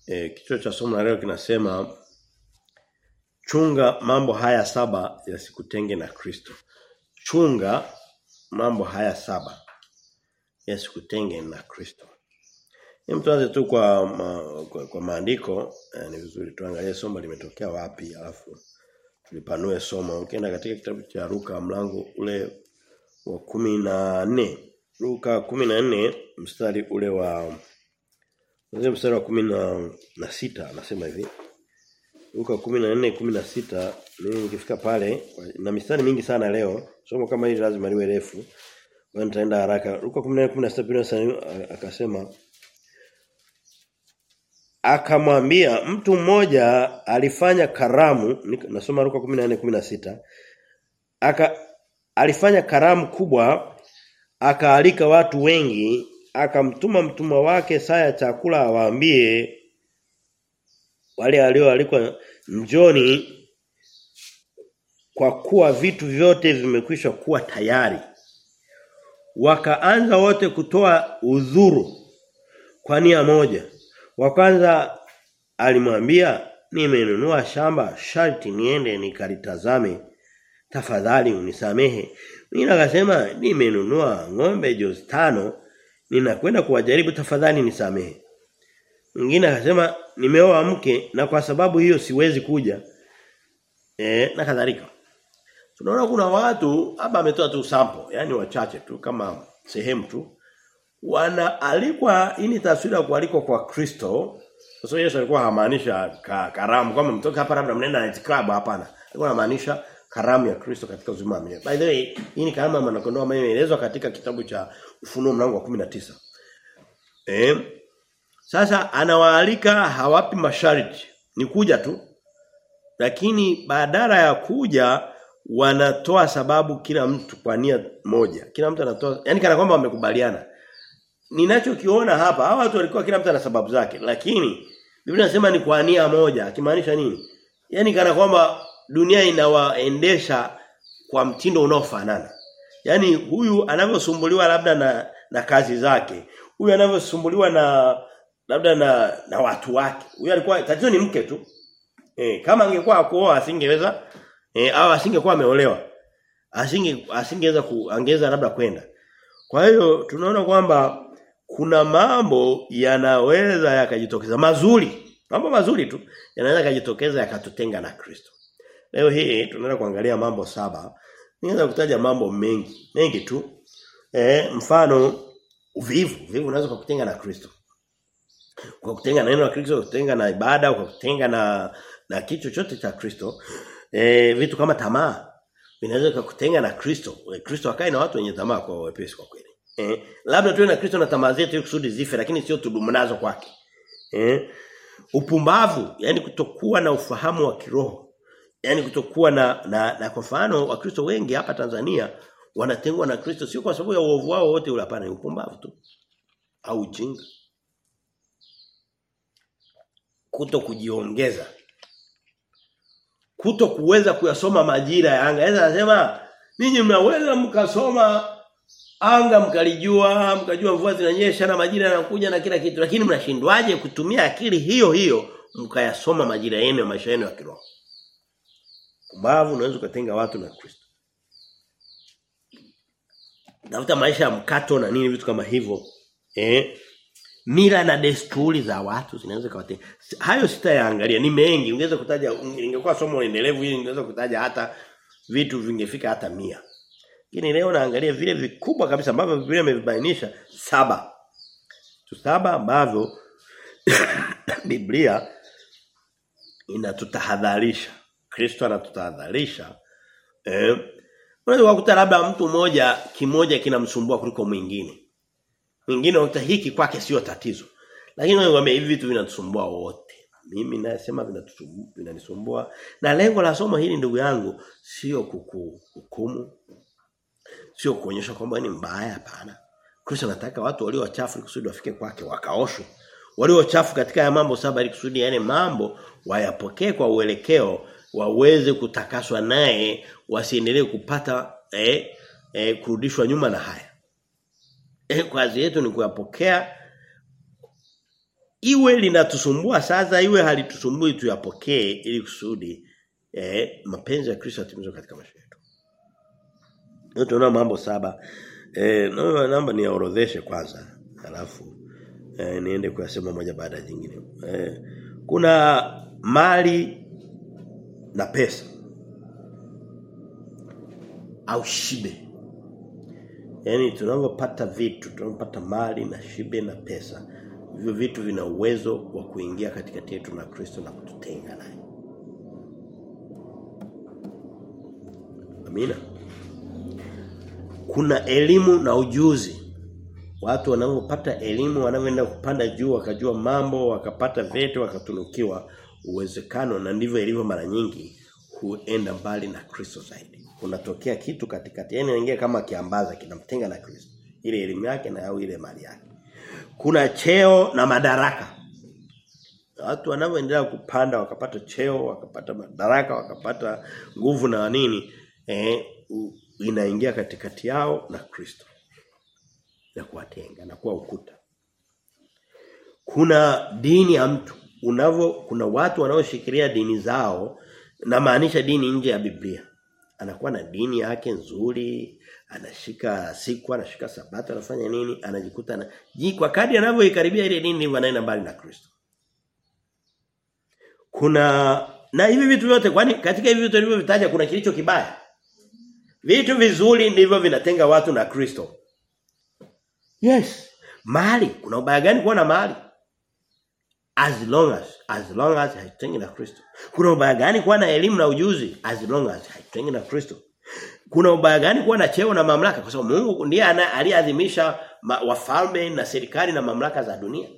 E, kichwa cha somo la leo kinasema chunga mambo haya saba yasikutenge na Kristo. Chunga mambo haya saba yasikutenge na Kristo. Hem tuanze tu kwa, ma, kwa, kwa maandiko eh, ni vizuri tuangalie somo limetokea wapi alafu tulipanue somo. Ukienda katika kitabu cha Luka mlango ule wa kumi na nne Luka kumi na nne mstari ule wa Mwanzo mstari wa kumi na, na sita anasema hivi. Luka 14 16 mimi nikifika pale na mistari mingi sana leo. Somo kama hili lazima liwe refu. Kwa nitaenda haraka. Luka 14 16 Biblia akasema akamwambia mtu mmoja alifanya karamu nasoma Luka 14 16 aka alifanya karamu kubwa akaalika watu wengi akamtuma mtumwa wake saa ya chakula awaambie wale walioalikwa njoni kwa kuwa vitu vyote vimekwisha kuwa tayari wakaanza wote kutoa udhuru kwa nia moja wa kwanza alimwambia nimenunua shamba sharti niende nikalitazame tafadhali unisamehe mimi akasema nimenunua ng'ombe jozi tano ninakwenda kuwajaribu tafadhali nisamehe. Mwingine akasema nimeoa mke na kwa sababu hiyo siwezi kuja. Eh na kadhalika. Tunaona kuna watu hapa ametoa tu sample, yani wachache tu kama sehemu tu. Wanaalikwa hii ni taswira ya kualikwa kwa Kristo. Kwa sababu Yesu alikuwa hamaanisha ka, karamu kama mtoka hapa labda mnaenda night club hapana. Alikuwa anamaanisha karamu ya Kristo katika uzima wa milele. By the way, hii ni karamu ya mwanakondoo ambayo imeelezwa katika kitabu cha Ufunuo mlango wa 19. Eh? Sasa anawaalika hawapi masharti, ni kuja tu. Lakini badala ya kuja wanatoa sababu kila mtu kwa nia moja. Kila mtu anatoa, yani kana kwamba wamekubaliana. Ninachokiona hapa, hawa watu walikuwa kila mtu ana sababu zake, lakini Biblia inasema ni kwa nia moja, akimaanisha nini? Yaani kana kwamba dunia inawaendesha kwa mtindo unaofanana. Yaani huyu anavyosumbuliwa labda na na kazi zake, huyu anavyosumbuliwa na labda na na watu wake. Huyu alikuwa tatizo ni mke tu. Eh, kama angekuwa kuoa asingeweza eh au asingekuwa ameolewa. Asinge asingeweza kuongeza labda kwenda. Kwa hiyo tunaona kwamba kuna mambo yanaweza yakajitokeza mazuri. Mambo mazuri tu yanaweza yakajitokeza yakatutenga na Kristo. Leo hii tunaenda kuangalia mambo saba. Niweza kutaja mambo mengi, mengi tu. Eh, mfano uvivu, uvivu unaweza kukutenga na Kristo. Kwa kutenga na neno la Kristo, kutenga na ibada, kwa kutenga na na kitu chochote cha Kristo. Eh, vitu kama tamaa vinaweza kukutenga na Kristo. Kristo akae na watu wenye tamaa kwa wepesi kwa kweli. Eh, labda tuwe na Kristo na tamaa zetu ili kusudi zife lakini sio tudumu nazo kwake. Eh, upumbavu, yani kutokuwa na ufahamu wa kiroho yani kutokuwa na na, na kwa mfano wakristo wengi hapa Tanzania wanatengwa na Kristo sio kwa sababu ya uovu wao wote ule hapana ni upumbavu tu au ujinga kuto kujiongeza kuto kuweza kuyasoma majira ya anga Yesu anasema ninyi mnaweza mkasoma anga mkalijua mkajua mvua zinanyesha na majira yanakuja na kila kitu lakini mnashindwaje kutumia akili hiyo hiyo mkayasoma majira yenu ya maisha yenu ya kiroho Pumbavu unaweza kutenga watu na Kristo. Tafuta maisha ya mkato na nini vitu kama hivyo. Eh? Mila na desturi za watu zinaweza kuwatenga. Hayo sitayaangalia ni mengi. Ungeweza kutaja ingekuwa somo endelevu hili ungeweza kutaja hata vitu vingefika hata mia. Lakini leo naangalia vile vikubwa kabisa ambavyo Biblia imevibainisha saba. Tu saba ambavyo Biblia inatutahadharisha. Kristo anatutahadharisha. Eh, unaweza kukuta labda mtu mmoja kimoja kinamsumbua kuliko mwingine. Mwingine unakuta hiki kwake sio tatizo. Lakini ngombe hivi vitu vinatusumbua wote. Mimi nasema vinatusumbua, vinanisumbua. Na lengo la somo hili ndugu yangu sio kukuhukumu. Sio kuonyesha kwamba ni mbaya hapana. Kristo anataka watu walio wachafu kusudi wafike kwake wakaoshwe. Walio wachafu katika ya mambo saba ili kusudi yale mambo wayapokee kwa uelekeo waweze kutakaswa naye wasiendelee kupata eh, eh, kurudishwa nyuma na haya. Eh, kazi yetu ni kuyapokea iwe linatusumbua sasa iwe halitusumbui tuyapokee ili kusudi eh, mapenzi ya Kristo yatimizwe katika maisha yetu. Leo tunaona mambo saba. Eh, naomba naomba niyaorodheshe kwanza. Alafu eh, niende kuyasema moja baada ya jingine. Eh, kuna mali na pesa au shibe. Yaani tunapopata vitu, tunapopata mali na shibe na pesa, hivyo vitu vina uwezo wa kuingia katikati yetu na Kristo na kututenga naye. Amina. Kuna elimu na ujuzi. Watu wanapopata elimu wanavyoenda kupanda juu wakajua mambo wakapata vyeti wakatunukiwa uwezekano na ndivyo ilivyo mara nyingi huenda mbali na Kristo zaidi. Kunatokea kitu katikati. Yaani inaingia kama kiambaza kinamtenga na Kristo. Ile elimu yake na au ile mali yake. Kuna cheo na madaraka. Watu wanavyoendelea kupanda wakapata cheo, wakapata madaraka, wakapata nguvu na nini, eh inaingia katikati yao na Kristo. Na kuwatenga na kuwa ukuta. Kuna dini ya mtu unavyo kuna watu wanaoshikilia dini zao na maanisha dini nje ya Biblia. Anakuwa na dini yake nzuri, anashika siku, anashika sabato, anafanya nini, anajikuta na kwa kadri anavyoikaribia ile dini ndivyo anaenda mbali na Kristo. Kuna na hivi vitu vyote kwani katika hivi vitu nilivyovitaja kuna kilicho kibaya. Vitu vizuri ndivyo vinatenga watu na Kristo. Yes. Mali, kuna ubaya gani kuwa na mali? As long as as long as haitengi na Kristo. Kuna ubaya gani kuwa na elimu na ujuzi? As long as haitengi na Kristo. Kuna ubaya gani kuwa na cheo na mamlaka? Kwa sababu Mungu ndiye aliyeadhimisha wafalme na serikali na mamlaka za dunia.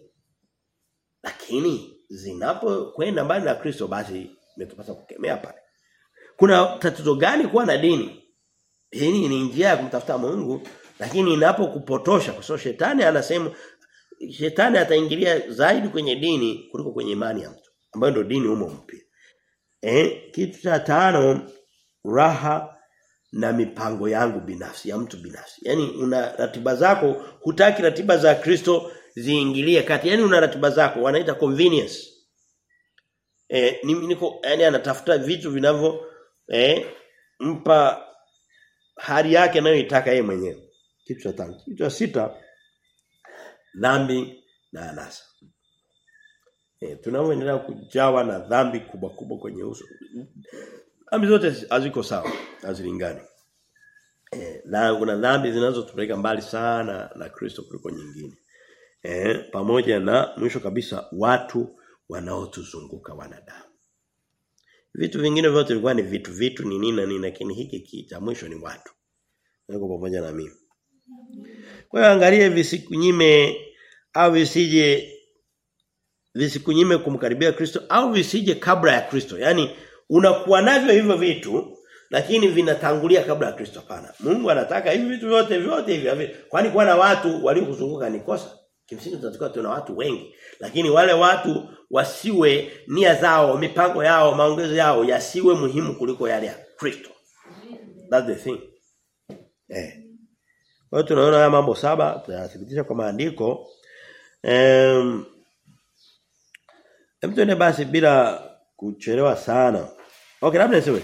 Lakini zinapokwenda mbali na Kristo basi imetupasa kukemea pale. Kuna tatizo gani kuwa na dini? Dini ni njia ya kumtafuta Mungu, lakini inapokupotosha kwa sababu shetani anasema shetani ataingilia zaidi kwenye dini kuliko kwenye imani ya mtu, ambayo ndio dini humo mpya. Eh, kitu cha tano raha na mipango yangu binafsi ya mtu binafsi. Yaani una ratiba zako, hutaki ratiba za Kristo ziingilie kati. Yaani una ratiba zako wanaita convenience. Eh, niko yani anatafuta vitu vinavyo eh mpa hali yake anayoitaka yeye mwenyewe. Kitu cha tano. Kitu cha sita dhambi na anasa. Eh tunaoendelea kujawa na dhambi kubwa kubwa kwenye uso. Dhambi zote haziko sawa, hazilingani. Eh na kuna dhambi zinazotupeleka mbali sana na Kristo kuliko nyingine. Eh pamoja na mwisho kabisa watu wanaotuzunguka wanadamu. Vitu vingine vyote vilikuwa ni vitu vitu ni nini na nini lakini hiki cha mwisho ni watu. Niko pamoja na mimi. Kwa hiyo angalie visikunyime au visije visikunyime kumkaribia Kristo au visije kabla ya Kristo. Yaani unakuwa navyo hivyo vitu lakini vinatangulia kabla ya Kristo hapana. Mungu anataka hivi vitu vyote vyote hivi. Kwani kuwa na watu waliokuzunguka ni kosa? Kimsingi tunatakiwa tuna watu wengi. Lakini wale watu wasiwe nia zao, mipango yao, maongezo yao yasiwe muhimu kuliko yale ya Kristo. That's the thing. Eh. Kwa hiyo tunaona haya mambo saba tunayathibitisha kwa maandiko. Em um, Hem basi bila kuchelewa sana. Okay, labda niseme.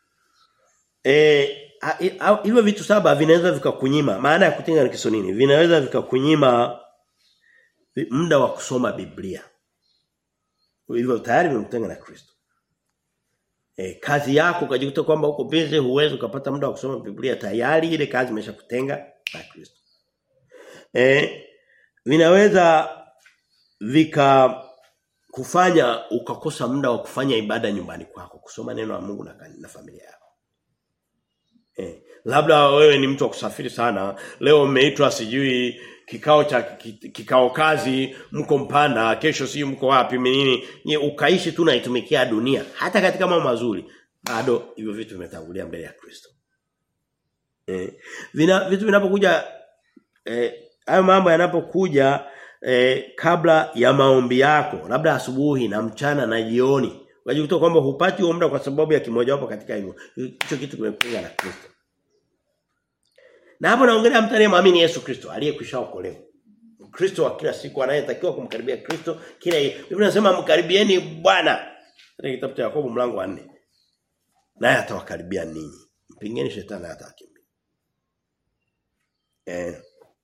Eh hivyo vitu saba vinaweza vikakunyima. Maana ya kutenga ni kiso nini? Vinaweza vikakunyima muda wa kusoma Biblia. Hivyo tayari umemtenga na Kristo. E, kazi yako ukajikuta kwamba uko busy huwezi ukapata muda wa kusoma Biblia tayari ile kazi imeshakutenga na Kristo. Eh vinaweza vika kufanya ukakosa muda wa kufanya ibada nyumbani kwako, kusoma neno la Mungu na, na familia yako. Eh, labda wewe ni mtu wa kusafiri sana, leo umeitwa sijui kikao cha kikao kazi mko mpanda kesho si mko wapi nini nye ukaishi tu naitumikia dunia hata katika mambo mazuri bado hivyo vitu vimetangulia mbele ya Kristo eh vina vitu vinapokuja eh hayo mambo yanapokuja eh, kabla ya maombi yako labda asubuhi na mchana na jioni unajikuta kwamba hupati huo muda kwa sababu ya kimojawapo katika hivyo hicho kitu kimepinga na Kristo na hapo naongelea mtu aliyemwamini Yesu Kristo aliyekwisha okolewa. Mkristo wa kila siku anayetakiwa kumkaribia Kristo kila Biblia inasema mkaribieni Bwana. Katika kitabu cha Yakobo mlango wa 4. Naye atawakaribia ninyi. Mpingeni shetani atakimbia. Eh.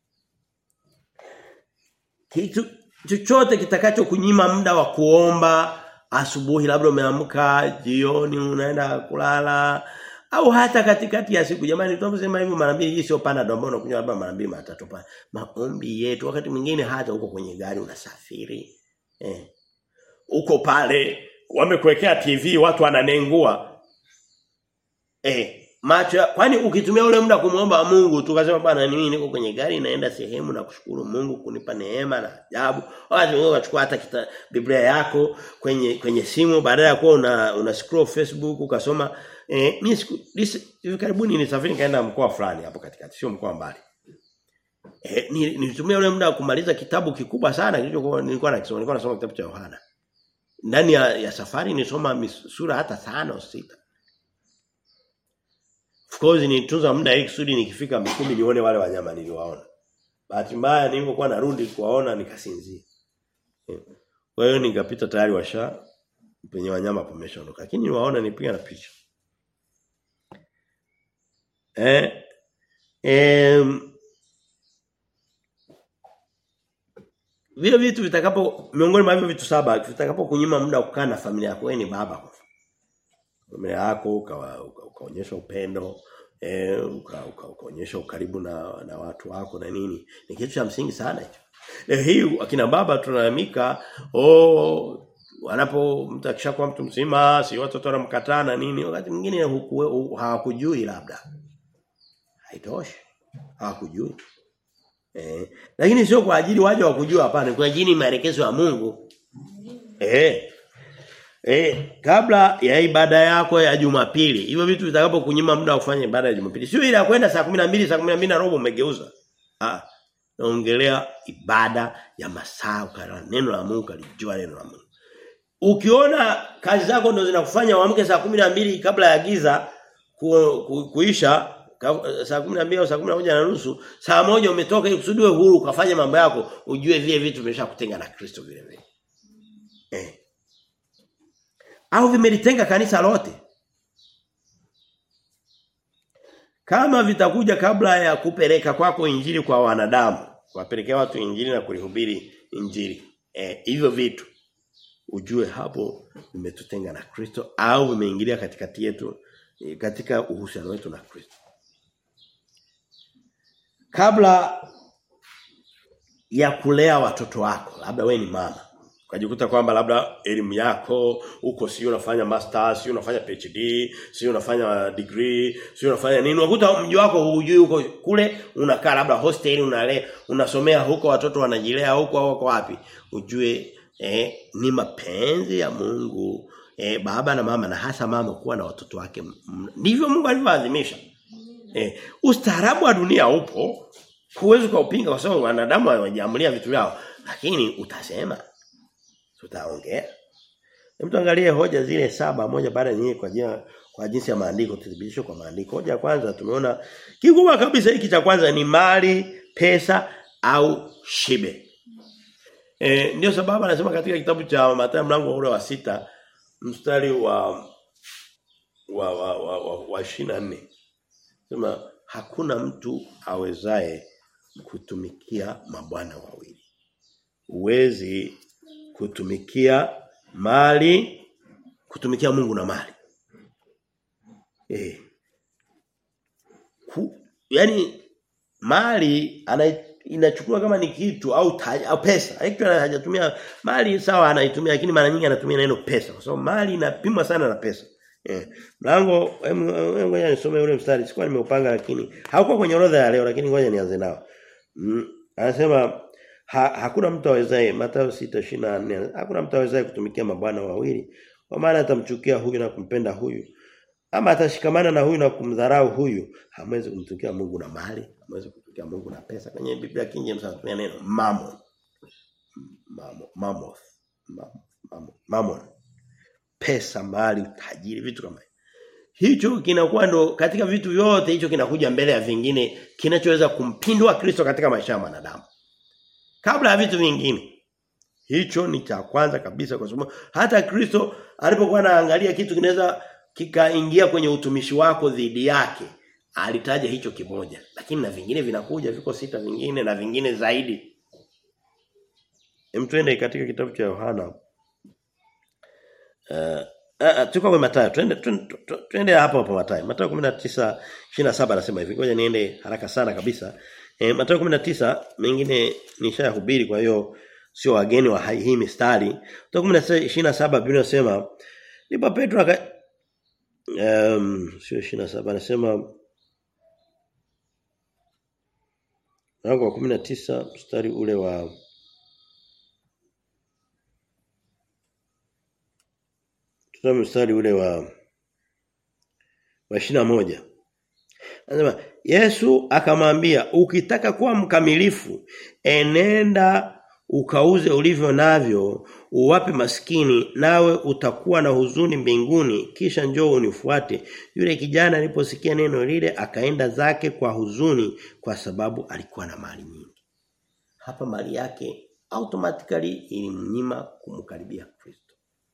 Kitu chochote kitakacho kunyima muda wa kuomba asubuhi labda umeamka jioni unaenda kulala au hata katikati ya siku jamani tunaposema hivyo mara mbili hii sio pana ndio ambao unakunywa labda mara mbili mara tatu pana maombi yetu wakati mwingine hata uko kwenye gari unasafiri eh uko pale wamekuwekea TV watu wananengua eh macho kwani ukitumia ule muda kumuomba Mungu tukasema bwana mimi niko kwenye gari naenda sehemu na kushukuru Mungu kunipa neema na ajabu wakati wewe unachukua hata kita, Biblia yako kwenye kwenye simu baada ya kuwa una, una scroll Facebook ukasoma eh mimi siku hivi karibuni nilisafiri kaenda mkoa fulani hapo katikati sio mkoa mbali eh nilitumia ule muda kumaliza kitabu kikubwa sana kilichokuwa nilikuwa nakisoma nilikuwa nasoma kitabu cha Yohana ndani ya, ya safari nisoma sura hata tano sita Of course nitunza muda hii kusudi nikifika Mikumi nione wale wanyama niliwaona. Bahati mbaya nilipokuwa narudi kuwaona nikasinzia. Kwa hiyo nikapita tayari washa penye wanyama pameshaondoka. Lakini niwaona nipiga na picha. Eh em vile vitu vitakapo miongoni mwa hivyo vitu saba vitakapo kunyima muda wa kukaa na familia yako wewe ni baba kwa familia yako ukaonyesha uka, upendo eh ukaonyesha uka, ukaribu na na watu wako na nini ni kitu cha msingi sana hicho leo hii akina baba tunalalamika oh wanapo mtu akishakuwa mtu mzima si watoto wanamkataa na nini wakati mwingine hawakujui labda haitoshi hawakujui eh lakini sio kwa ajili waje wakujua hapana kwa ajili maelekezo ya Mungu eh Eh, kabla ya ibada yako ya Jumapili, hivyo vitu vitakapo kunyima muda wa kufanya ibada ya Jumapili. Sio ile ya kwenda saa 12, saa 12 na robo umegeuza. Ah, naongelea ibada ya masaa ukala neno la Mungu kalijua neno la Mungu. Ukiona kazi zako ndo zinakufanya uamke saa 12 kabla ya giza ku, ku, kuisha saa 12 au saa 11 na nusu, saa moja umetoka ili kusudiwe huru ukafanya mambo yako, ujue vile vitu vimeshakutenga na Kristo vile vile. Eh au vimelitenga kanisa lote kama vitakuja kabla ya kupeleka kwako injili kwa wanadamu kuwapelekea watu injili na kulihubiri injili eh hivyo vitu ujue hapo vimetutenga na Kristo au vimeingilia katikati yetu katika uhusiano wetu na Kristo kabla ya kulea watoto wako labda we ni mama ukajikuta kwamba labda elimu yako uko sio unafanya masters sio unafanya PhD sio unafanya degree sio unafanya nini unakuta mji wako hujui uko kule unakaa labda hostel unale unasomea huko watoto wanajilea huko au wako wapi ujue eh, ni mapenzi ya Mungu eh, baba na mama na hasa mama kuwa na watoto wake ndivyo Mungu alivyoadhimisha eh, ustaarabu wa dunia upo huwezi kuupinga kwa sababu wanadamu wanajiamulia vitu vyao lakini utasema tutaongea. Hebu tuangalie hoja zile saba moja baada nyingine kwa jina kwa jinsi ya maandiko tudhibitisho kwa maandiko. Hoja ya kwanza tumeona kikubwa kabisa hiki cha kwanza ni mali, pesa au shibe. E, ndio sababu anasema katika kitabu cha Mathayo mlango ule wa sita mstari wa wa wa wa, wa, wa 24. Sema hakuna mtu awezaye kutumikia mabwana wawili. Uwezi kutumikia mali kutumikia Mungu na mali. Eh. Ku, yani mali ana inachukua kama ni kitu au taj, au pesa. Hiki hajatumia mali sawa anaitumia lakini mara nyingi anatumia neno pesa kwa sababu mali inapimwa sana na pesa. Eh. Mlango ngoja nisome ule mstari sikuwa nimeupanga lakini hauko kwenye orodha ya leo lakini ngoja nianze nao. Mm, anasema ha, hakuna mtu awezaye Mathayo 6:24 hakuna mtu awezaye kutumikia mabwana wawili kwa maana atamchukia huyu na kumpenda huyu ama atashikamana na huyu na kumdharau huyu hamwezi kumtumikia Mungu na mali hamwezi kumtumikia Mungu na pesa kwenye Biblia King James anatumia neno mammon mammon mammoth mammon mammon pesa mali tajiri vitu kama hicho kinakuwa ndo katika vitu vyote hicho kinakuja mbele ya vingine kinachoweza kumpindua Kristo katika maisha ya mwanadamu kabla ya vitu vingine. Hicho ni cha kwanza kabisa kwa sababu hata Kristo alipokuwa anaangalia kitu kinaweza kikaingia kwenye utumishi wako dhidi yake, alitaja hicho kimoja. Lakini na vingine vinakuja viko sita vingine na vingine zaidi. Hem twende katika kitabu cha Yohana. Uh, uh, tuko kwa Mathayo. Twende twende hapo hapo Mathayo. Mathayo 19:27 anasema hivi. Ngoja niende haraka sana kabisa. E, Mathayo 19 mengine nishayahubiri kwa hiyo sio wageni wa hii mistari. Mathayo 19:27 Biblia inasema ndipo Petro aka um, sio 27 anasema Mlango wa 19 mstari ule wa Tusome mstari ule wa wa 21. Anasema Yesu akamwambia ukitaka kuwa mkamilifu enenda ukauze ulivyo navyo uwape maskini nawe utakuwa na huzuni mbinguni kisha njoo unifuate yule kijana aliposikia neno lile akaenda zake kwa huzuni kwa sababu alikuwa na mali nyingi hapa mali yake automatically ilimnyima kumkaribia Kristo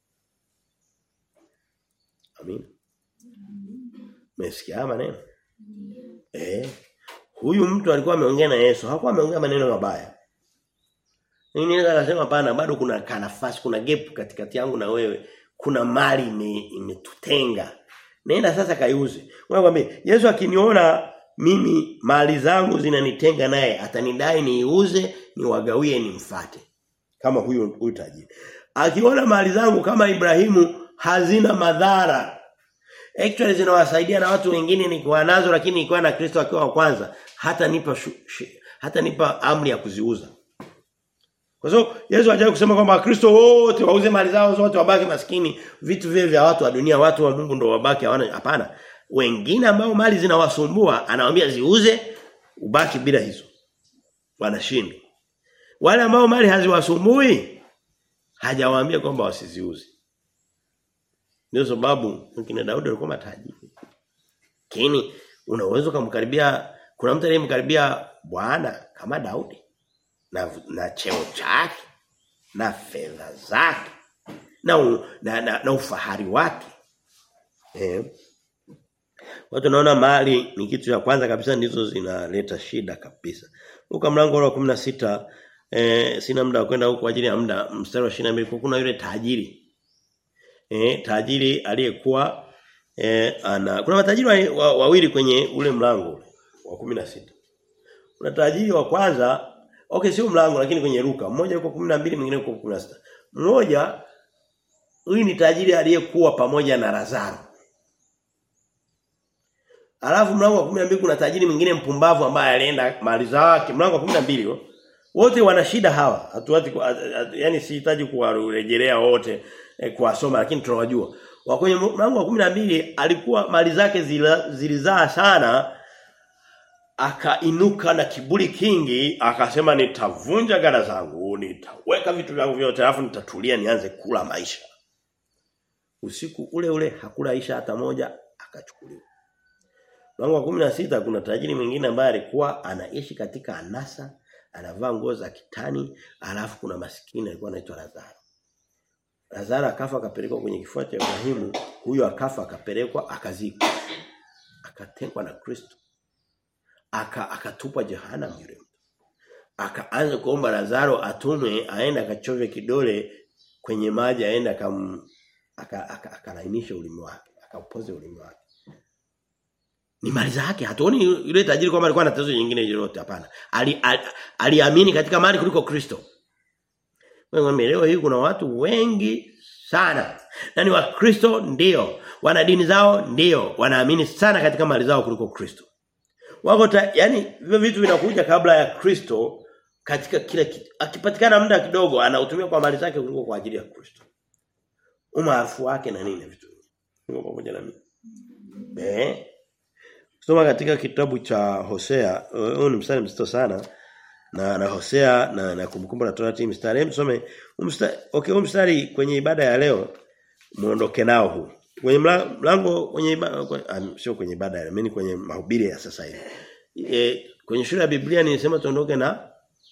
Amin Mesikia maneno Eh huyu mtu alikuwa ameongea na Yesu hakuwa ameongea maneno mabaya mimi naweza kusema hapana bado kuna kanafasi kuna gap katikati yangu na wewe. Kuna mali imetutenga. Ime Nenda sasa kaiuze. Mwambie Yesu akiniona mimi mali zangu zinanitenga naye atanidai niiuze niwagawie nimfate. Kama huyo huyu tajiri. Akiona mali zangu kama Ibrahimu hazina madhara. Actually zinawasaidia na watu wengine nikiwa nazo lakini nikiwa na Kristo akiwa wa kwanza hata nipa hata nipa amri ya kuziuza. Kwa sababu Yesu hajawahi kusema kwamba Wakristo wote wauze mali zao zote wabaki maskini, vitu vile vya watu wa dunia, watu wa Mungu ndio wabaki hawana hapana. Wengine ambao mali zinawasumbua anawaambia ziuze ubaki bila hizo. Wanashinda. Wale ambao mali haziwasumbui hajawaambia kwamba wasiziuze. Ndio sababu mkina Daudi alikuwa matajiri. Lakini unaweza kumkaribia kuna mtu aliyemkaribia Bwana kama Daudi na, na cheo chake na fedha zake na, u, na, na, na ufahari wake eh watu naona mali ni kitu cha kwanza kabisa ndizo zinaleta shida kabisa Luka mlango wa 16 eh sina muda wa kwenda huko kwa ajili ya muda mstari wa 22 kuna yule tajiri eh tajiri aliyekuwa eh ana kuna matajiri wawili wa, wa kwenye ule mlango wa 16 kuna tajiri wa kwanza Okay sio mlango lakini kwenye Luka. Mmoja yuko 12 mwingine yuko 16. Mmoja huyu ni tajiri aliyekuwa pamoja na Lazaro. Alafu mlango wa 12 kuna tajiri mwingine mpumbavu ambaye alienda mali zake. Mlango wa 12 wote wana shida hawa. Hatuati yani sihitaji kuwarejelea wote eh, kuwasoma lakini tunawajua. Wa kwenye mlango wa 12 alikuwa mali zake zilizaa sana akainuka na kiburi kingi akasema nitavunja gara zangu nitaweka vitu vyangu vyote alafu nitatulia nianze kula maisha usiku ule ule hakula isha hata moja akachukuliwa Mlango wa 16 kuna tajiri mwingine ambaye alikuwa anaishi katika anasa anavaa nguo za kitani alafu kuna maskini alikuwa anaitwa Lazaro Lazaro akafa akapelekwa kwenye kifua cha Ibrahimu huyo akafa akapelekwa akazikwa akatengwa na Kristo aka akatupwa jehanamu yule akaanza kuomba Lazaro atume aende akachove kidole kwenye maji aende akam akalainisha aka, aka ulimi wake akaupoze ulimi wake ni mali zake hatuoni yule tajiri kwamba alikuwa na tatizo nyingine lolote hapana aliamini ali, ali katika mali kuliko Kristo wewe leo hii kuna watu wengi sana na ni wakristo ndio wana dini zao ndio wanaamini sana katika mali zao kuliko Kristo wako ta, yani hivyo vitu vinakuja kabla ya Kristo katika kila kitu. Akipatikana muda kidogo anautumia kwa mali zake kuliko kwa ajili ya Kristo. Umaarufu wake na nini vitu. Niko pamoja na mimi. Eh? Soma katika kitabu cha Hosea, huu ni mstari mzito sana. Na na Hosea na na kumbukumbu la Torati mstari msome mstari okay huu mstari kwenye ibada ya leo muondoke nao huu kwenye mlango kwenye ibada sio kwenye ibada ya mimi kwenye mahubiri ya sasa hivi e, kwenye shule ya Biblia nilisema tuondoke na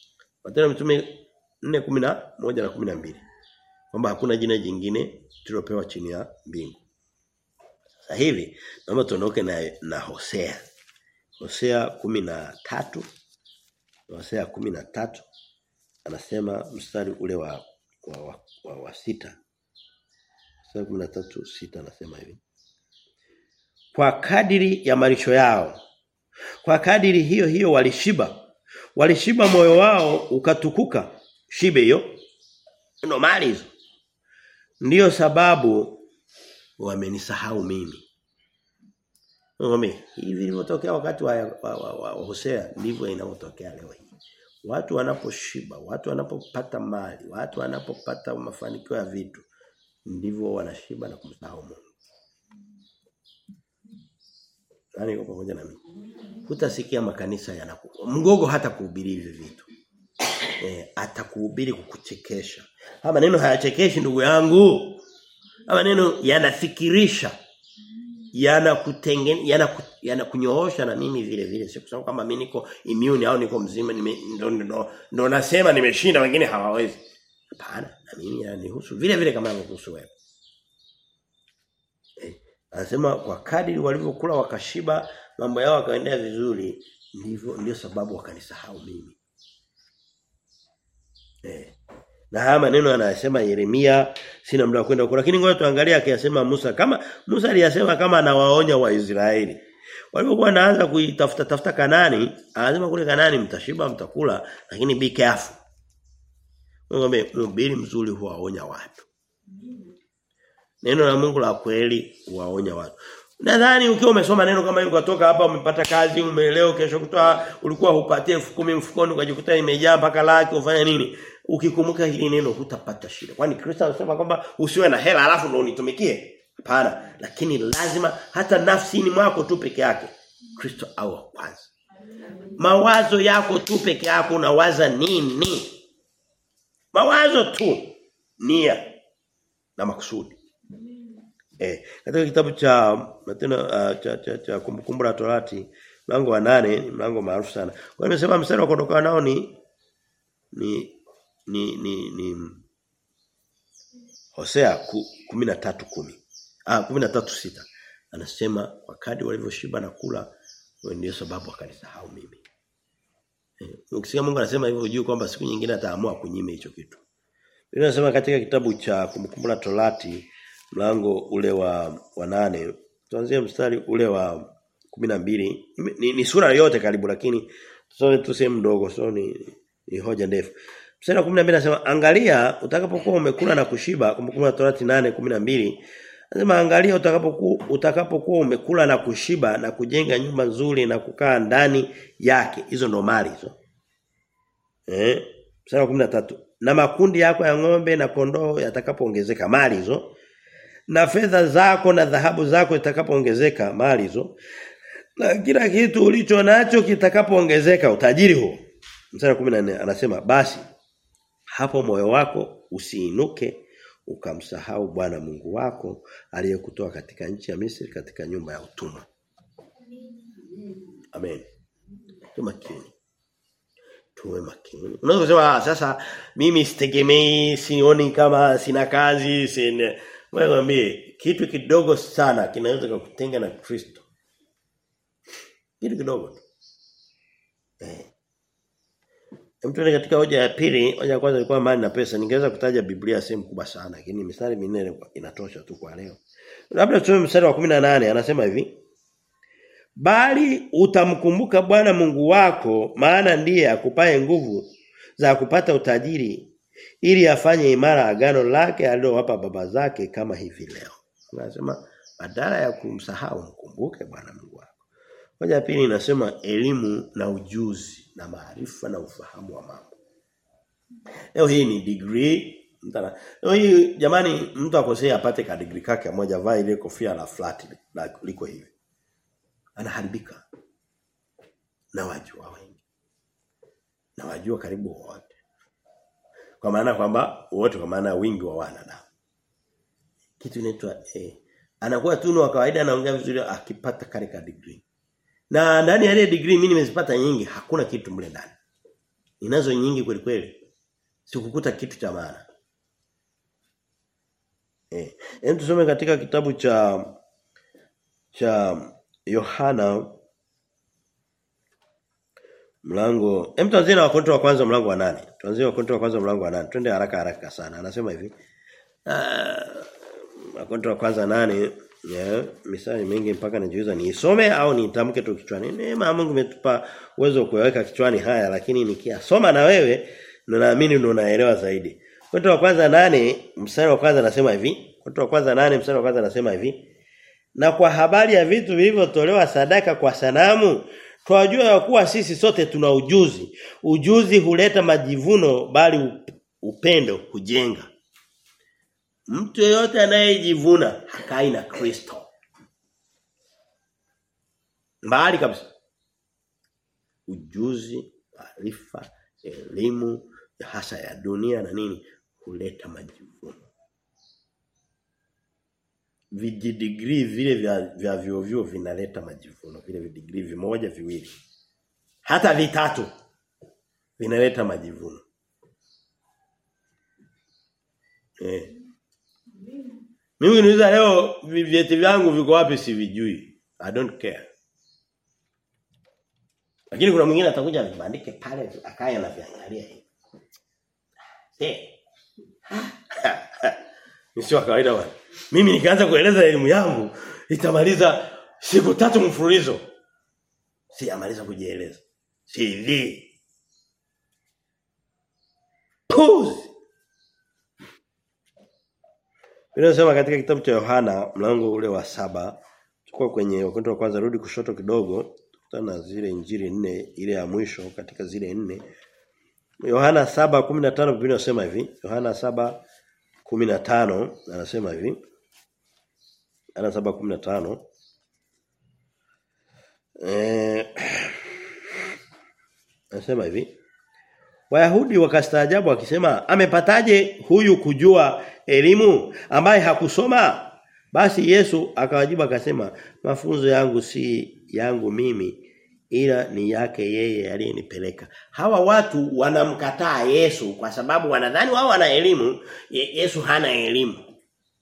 Matendo ya Mitume 4:11 na 12. Kwamba hakuna jina jingine tulopewa chini ya mbingu. Sasa hivi naomba tuondoke na na Hosea. Hosea 13 Hosea 13 anasema mstari ule wa wa, wa, wa, wa sita. Hosea 13 sita anasema hivi. Kwa kadiri ya malisho yao. Kwa kadiri hiyo hiyo walishiba. Walishiba moyo wao ukatukuka. Shibe hiyo. Ndio mali hizo. Ndiyo sababu wamenisahau mimi. Ngome, hivi vilivyotokea wakati wa, wa, wa, wa, wa Hosea ndivyo inavyotokea leo hii. Watu wanaposhiba, watu wanapopata mali, watu wanapopata mafanikio ya vitu, ndivyo wanashiba na kumsahau Mungu. Nani yuko pamoja na mimi? Hutasikia makanisa yanaku. Mgogo hata kuhubiri hivi vitu. Eh, atakuhubiri kukuchekesha. Haya maneno hayachekeshi ndugu yangu. Haya maneno yanafikirisha. Yanakutengen yana yanakunyoosha na mimi vile vile. Sio kusema kama mimi niko immune au niko mzima nime ndo, ndo, ndo nasema nimeshinda wengine hawawezi. Hapana, na mimi yananihusu vile vile kama yananihusu wewe. Eh, anasema kwa kadiri walivyokula wakashiba mambo yao yakaendea vizuri ndivyo ndio sababu wakanisahau mimi. Eh. Na haya maneno anayasema Yeremia sina muda wa kwenda huko lakini ngoja tuangalie akiyasema Musa kama Musa aliyasema kama anawaonya Waisraeli. Walipokuwa wanaanza kuitafuta tafuta Kanani, anasema kule Kanani mtashiba mtakula lakini be careful. Ngombe mhubiri mzuri huwaonya watu. Neno la Mungu la kweli huwaonya watu. Nadhani ukiwa umesoma neno kama hilo ukatoka hapa umepata kazi umeeleo kesho kutoa ulikuwa hupatie elfu kumi mfukoni ukajikuta imejaa mpaka laki ufanya nini? Ukikumbuka hili neno hutapata shida. Kwani Kristo anasema kwamba usiwe na hela alafu ndio unitumikie. Hapana, lakini lazima hata nafsini mwako tu peke yake Kristo awe kwanza. Mawazo yako tu peke yako unawaza nini? Mawazo tu nia na makusudi. Eh, katika kitabu cha matendo uh, cha cha, cha kumbukumbu la Torati mlango wa nane ni mlango maarufu sana. Kwa hiyo nimesema mstari wa kuondoka nao ni ni ni ni, ni Hosea 13:10. Ah 13:6. Anasema wakati walivyoshiba na kula ndio sababu akanisahau mimi. Eh, ukisikia Mungu anasema hivyo ujue kwamba siku nyingine ataamua kunyime hicho kitu. Biblia inasema katika kitabu cha kumbukumbu la Torati mlango ule wa wa nane tuanzie mstari ule wa kumi na mbili ni, ni sura yote karibu lakini tusome tu sehemu ndogo so ni, ni hoja ndefu mstari wa 12 anasema angalia utakapokuwa umekula na kushiba kumbukumbu la Torati 8:12 anasema angalia utakapokuwa utakapokuwa umekula na kushiba na kujenga nyumba nzuri na kukaa ndani yake hizo ndo mali hizo eh mstari wa 13 na makundi yako ya ng'ombe na kondoo yatakapoongezeka mali hizo na fedha zako na dhahabu zako itakapoongezeka mali hizo na kila kitu ulicho nacho kitakapoongezeka utajiri huo mstari 14 anasema basi hapo moyo wako usiinuke ukamsahau Bwana Mungu wako aliyekutoa katika nchi ya Misri katika nyumba ya utumwa amen tumakini tuwe makini. Unaweza kusema sasa mimi sitegemei sioni kama sina kazi sina wewe mwambie kitu kidogo sana kinaweza kukutenga na Kristo. Kitu kidogo tu. Eh. Mtu katika hoja ya pili, hoja ya kwanza ilikuwa mali na pesa. Ningeweza kutaja Biblia sehemu kubwa sana, lakini mistari minne inatosha tu kwa leo. Labda tusome mstari wa 18 anasema hivi. Bali utamkumbuka Bwana Mungu wako maana ndiye akupaye nguvu za kupata utajiri ili afanye imara agano lake alilowapa baba zake kama hivi leo. Anasema badala ya kumsahau mkumbuke Bwana Mungu wako. Moja pili inasema elimu na ujuzi na maarifa na ufahamu wa mambo. Leo hii ni degree mtana. Leo hii jamani mtu akosea apate ka degree kake moja vaa ile kofia la flat la liko hivi. Anaharibika. Na wajua wengi. Na wajua karibu wote. Kwa maana kwamba wote kwa maana wingi wa wanadamu. Kitu inaitwa eh anakuwa tu wa kawaida anaongea vizuri akipata karika degree. Na ndani ya ile degree mimi nimezipata nyingi hakuna kitu mle ndani. Ninazo nyingi kweli kweli. Sikukuta kitu cha maana. Eh, hem tusome katika kitabu cha cha Yohana mlango hem tuanzie na wakorintho wa kwanza mlango wa nane Tuanzie wakorintho wa kwanza mlango wa nane Twende haraka haraka sana. Anasema hivi. Ah, wakorintho wa kwanza nane Yeah, misali mingi mpaka najiuliza niisome au nitamke tu kichwani. Neema Mungu imetupa uwezo wa kuweka kichwani haya lakini nikiyasoma na wewe ndo naamini ndo unaelewa zaidi. Korinto wa kwanza nane mstari wa kwanza anasema hivi. Korinto wa kwanza nane mstari wa kwanza anasema hivi. Na kwa habari ya vitu vilivyotolewa sadaka kwa sanamu twajua ya kuwa sisi sote tuna ujuzi. Ujuzi huleta majivuno bali upendo hujenga. Mtu yeyote anayejivuna hakai na Kristo. Mbali kabisa. Ujuzi, maarifa, elimu hasa ya dunia na nini huleta majivuno. Vijidigrii vile vya vya vyuo vyuo vinaleta majivuno, vile vidigrii vimoja viwili. Hata vitatu vinaleta majivuno. Eh. Mimi niuliza leo vyeti vyangu viko wapi sivijui. I don't care. Lakini kuna mwingine atakuja vibandike pale akaya na viangalia hivi. Eh. Ni sio kawaida bwana. Mimi nikaanza kueleza elimu yangu itamaliza siku tatu mfululizo. Sijamaliza kujieleza. CV. Pause. Inasema katika kitabu cha Yohana mlango ule wa saba tukua kwenye wakonto wa kwanza rudi kushoto kidogo tukutana zile injili nne ile ya mwisho katika zile nne Yohana 7:15 Biblia inasema hivi Yohana 7:15 anasema hivi Yohana 7:15 eh anasema hivi Wayahudi wakastaajabu wakisema amepataje huyu kujua elimu ambaye hakusoma basi Yesu akawajibu akasema mafunzo yangu si yangu mimi ila ni yake yeye aliyenipeleka hawa watu wanamkataa Yesu kwa sababu wanadhani wao wana elimu Yesu hana elimu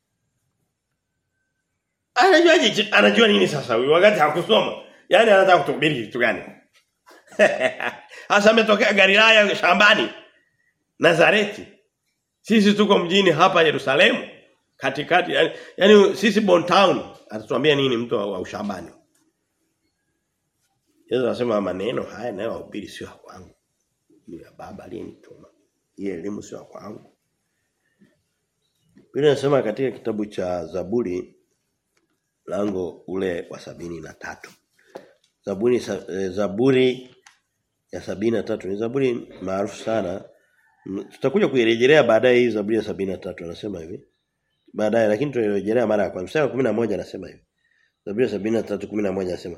anajua anajua nini sasa huyu wakati hakusoma yani anataka kutuhubiri kitu gani Hasa ametokea Galilaya shambani. Nazareti. Sisi tuko mjini hapa Yerusalemu katikati yani, yani sisi Bon Town atatuambia nini mtu wa, wa ushambani. Yesu anasema maneno haya nayo wahubiri sio kwangu. Ni ya baba aliyenituma. Hii elimu sio kwangu. Biblia inasema katika kitabu cha Zaburi lango ule wa sabini na tatu Zaburi Zaburi ya sabini na tatu ni Zaburi maarufu sana. Tutakuja kuirejelea baadaye hii Zaburi ya sabini na tatu anasema hivi. Baadaye lakini tuirejelea mara ya kwanza. Mstari wa 11 anasema hivi. Zaburi ya sabini na tatu 11 anasema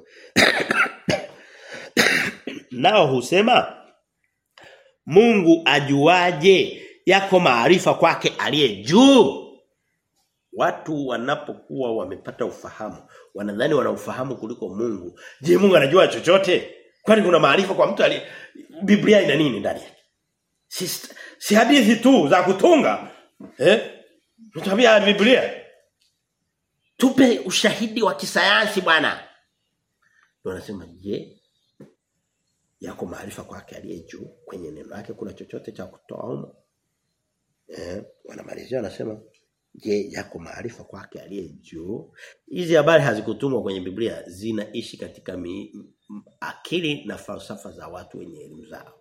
Nao husema Mungu ajuaje yako maarifa kwake aliye juu. Watu wanapokuwa wamepata ufahamu, wanadhani wana ufahamu kuliko Mungu. Je, Mungu anajua chochote? Kwani kuna maarifa kwa mtu ali Biblia ina nini ndani yake? Si, si hadithi tu za kutunga. Eh? Mtabia Biblia. Tupe ushahidi wa kisayansi bwana. Wanasema je, yako maarifa kwake aliye juu kwenye neno lake kuna chochote cha kutoa humo? Eh, wanamalizia wanasema je, yako maarifa kwake aliye juu? Hizi habari hazikutumwa kwenye Biblia, zinaishi katika mi, akili na falsafa za watu wenye elimu zao.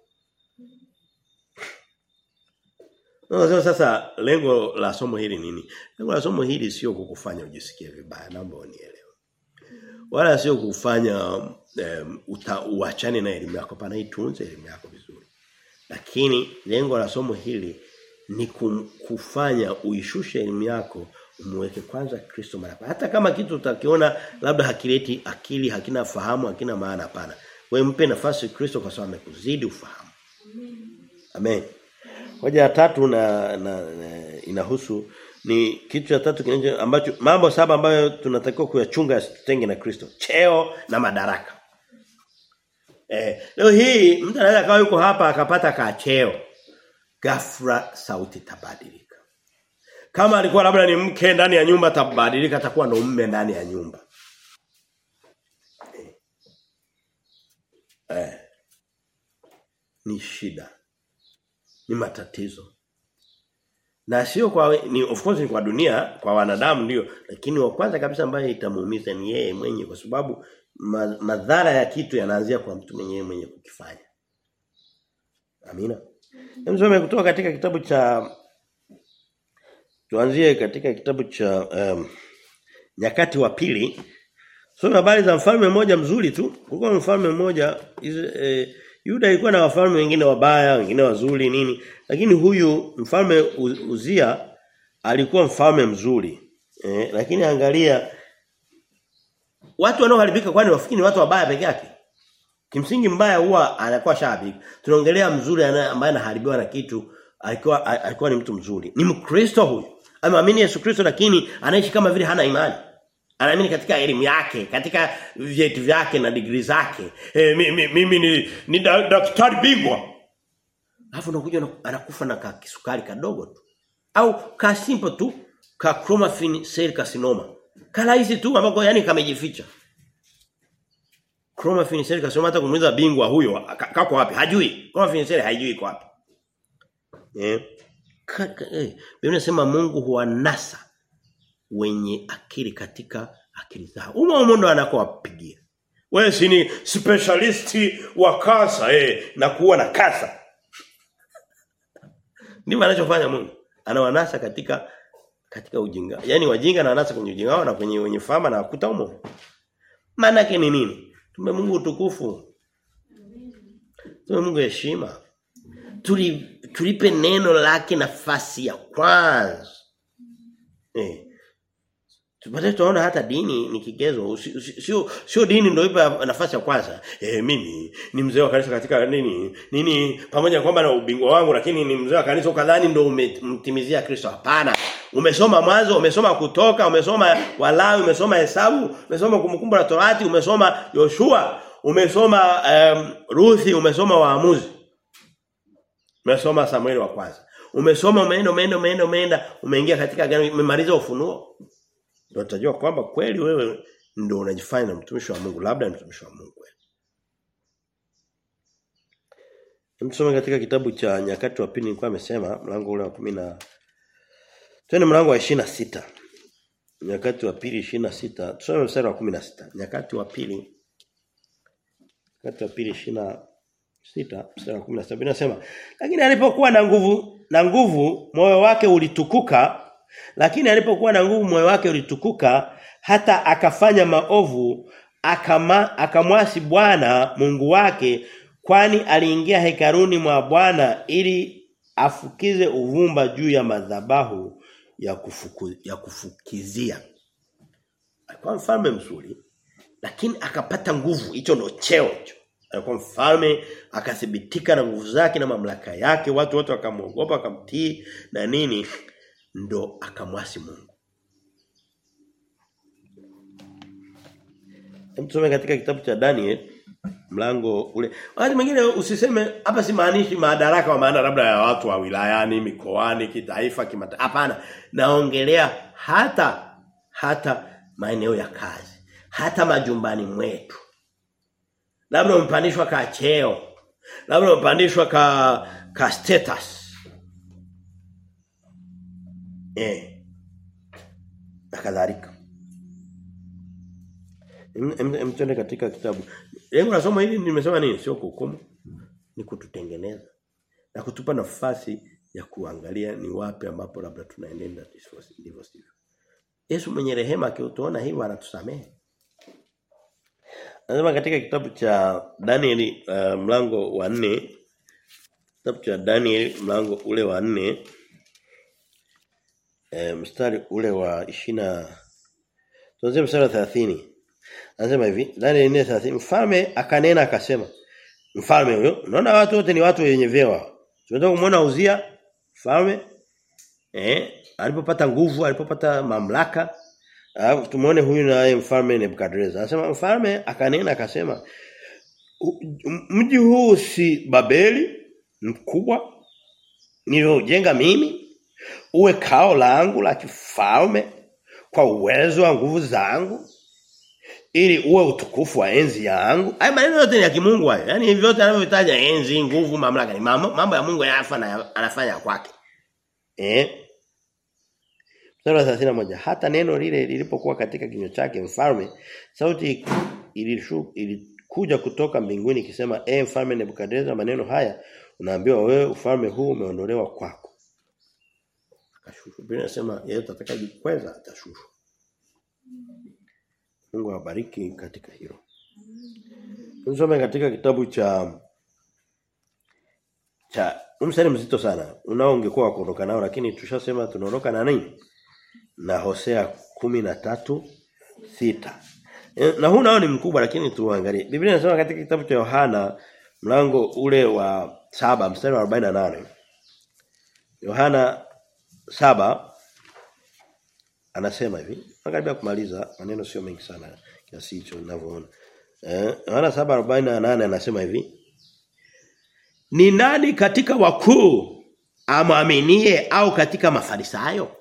No, sasa lengo la somo hili nini? Lengo la somo hili sio kukufanya ujisikie vibaya, naomba unielewe. Wala sio kufanya um, uachane na elimu yako, pana itunze elimu yako vizuri. Lakini lengo la somo hili ni kufanya uishushe elimu yako umweke kwanza Kristo mara hata kama kitu utakiona labda hakileti akili hakina fahamu hakina maana hapana wewe mpe nafasi Kristo kwa sababu amekuzidi ufahamu amen hoja ya tatu na, na, na inahusu ni kitu cha tatu kinacho ambacho mambo saba ambayo tunatakiwa kuyachunga yasitutenge na Kristo cheo na madaraka Eh, leo hii mtu anaweza kawa yuko hapa akapata kacheo. Ghafla sauti tabadilika. Kama alikuwa labda ni mke ndani ya nyumba tabadilika atakuwa ndo mume ndani ya nyumba. Eh. eh. Ni shida. Ni matatizo. Na sio kwa ni of course ni kwa dunia, kwa wanadamu ndio, lakini wa kwanza kabisa ambaye itamuumiza ni yeye mwenyewe kwa sababu ma, madhara ya kitu yanaanzia kwa mtu mwenyewe mwenye kukifanya. Amina. Msome kutoka katika kitabu cha tuanzie katika kitabu cha um, nyakati wa pili. Soma habari za mfalme mmoja mzuri tu. Kulikuwa mfalme mmoja eh, Yuda ilikuwa na wafalme wengine wabaya, wengine wazuri nini. Lakini huyu mfalme Uzia alikuwa mfalme mzuri. Eh, lakini angalia watu wanaoharibika kwani wafikiri ni watu wabaya peke yake. Kimsingi mbaya huwa anakuwa shabiki. Tunaongelea mzuri ambaye anaharibiwa na kitu alikuwa alikuwa ni mtu mzuri. Ni Mkristo huyu. Ameamini Yesu Kristo lakini anaishi kama vile hana imani. Anaamini katika elimu yake, katika vyeti vyake na degree zake. Eh, mimi, mimi ni, ni daktari bingwa. Alafu unakuja anakufa na kisukari kadogo tu. Au ka simple tu ka chromatin cell carcinoma. Kala hizi tu ambako yani kamejificha. Chromatin cell carcinoma hata kumuuliza bingwa huyo kako wapi? Hajui. Chromatin cell haijui iko wapi. Eh. Eh, Biblia inasema Mungu huwanasa wenye akili katika akili zao. Umo umo ndo anakowapigia. Wewe si ni specialisti wa kasa eh na kuwa na kasa. Ndivyo anachofanya Mungu. Anawanasa katika katika ujinga. Yaani wajinga na wanasa kwenye ujinga wao na kwenye wenye fama na kuta umo. Maana yake ni nini? Tume Mungu utukufu. Tume Mungu heshima. Tuli tulipe neno lake nafasi ya kwanza. Eh. Tupate tunaona hata dini ni kigezo sio sio dini ndio ipa nafasi ya kwanza. Eh mimi ni mzee wa kanisa katika nini? Nini pamoja kwamba na ubingwa wangu lakini ni mzee wa kanisa ukadhani ndio umemtimizia Kristo. Hapana. Umesoma mwanzo, umesoma kutoka, umesoma Walawi, umesoma Hesabu, umesoma kumkumbu la Torati, umesoma Yoshua, umesoma um, Ruthi, umesoma Waamuzi. Umesoma Samueli wa kwanza. Umesoma umeenda umeenda umeenda umeenda umeingia katika gani umemaliza ufunuo. Ndio utajua kwamba kweli wewe ndio unajifanya mtumishi wa Mungu, labda ni mtumishi wa Mungu kweli. Tumsome katika kitabu cha nyakati wa pili nilikuwa amesema mlango ule wa 10 na Twende mlango wa 26. Nyakati wa pili 26. Tusome mstari wa 16. Nyakati wa pili Nyakati wa pili 26 mstari wa 17 inasema lakini alipokuwa na nguvu na nguvu moyo wake ulitukuka lakini alipokuwa na nguvu moyo wake ulitukuka hata akafanya maovu akama akamwasi Bwana Mungu wake kwani aliingia hekaruni mwa Bwana ili afukize uvumba juu ya madhabahu ya kufuku, ya kufukizia. Alikuwa mfalme mzuri lakini akapata nguvu hicho ndo cheo hicho. Alikuwa mfalme akathibitika na nguvu zake na mamlaka yake watu wote wakamwogopa wakamtii na nini ndo akamwasi Mungu. Tusome katika kitabu cha Daniel mlango ule. Wakati mwingine usiseme hapa simaanishi madaraka wa maana labda ya watu wa wilayani, mikoani, kitaifa, kimataifa. Hapana. Naongelea hata hata maeneo ya kazi, hata majumbani mwetu. Labda umepandishwa ka cheo. Labda umepandishwa ka ka status. Eh. Na kadhalika. Mtende katika kitabu. Lengo la somo hili nimesema nini? Sio kuhukumu. Ni kututengeneza. Na kutupa nafasi ya kuangalia ni wapi ambapo labda tunaenenda ndivyo sivyo. Yesu mwenye rehema akiutuona hivyo anatusamehe. Anasema katika kitabu cha Danieli uh, mlango wa 4 kitabu cha Danieli mlango ule wa 4 e, mstari ule wa 20 tuanze mstari wa 30 Anasema hivi, Daniel 4:30 mfalme akanena akasema mfalme huyo unaona watu wote ni watu wenye vyeo. Tunataka kumuona Uzia mfalme eh alipopata nguvu, alipopata mamlaka. Alafu tumuone huyu naye mfalme Nebukadnezar. Anasema mfalme akanena akasema mji huu si Babeli mkubwa niliojenga mimi uwe kao langu la kifalme kwa uwezo wa nguvu zangu ili uwe utukufu wa enzi yangu. Haya maneno yote ni ya kimungu hayo. Yaani hivi vyote anavyotaja enzi, nguvu, mamlaka ni mambo, mambo ya Mungu yanafanya anafanya kwake. Eh? Mstari wa moja hata neno lile lilipokuwa katika kinywa chake mfalme sauti ilishu, ilikuja kutoka mbinguni ikisema eh mfalme Nebukadnezar maneno haya unaambiwa wewe ufalme huu umeondolewa kwako. Akashushwa. Biblia inasema yeye atakayejikweza atashushwa. Mungu awabariki katika hilo. Tusome katika kitabu cha cha umsali mzito sana. Unao ungekuwa kuondoka nao lakini tushasema tunaondoka na nini? Na Hosea kumi na tatu sita Na huu nao ni mkubwa lakini tuangalie. Biblia inasema katika kitabu cha Yohana mlango ule wa saba mstari wa 48. Yohana saba anasema hivi. Nakaribia kumaliza maneno sio mengi sana kiasi hicho ninavyoona. Eh, Yohana 7:48 anasema hivi. Ni nani katika wakuu amwaminie au katika mafarisayo?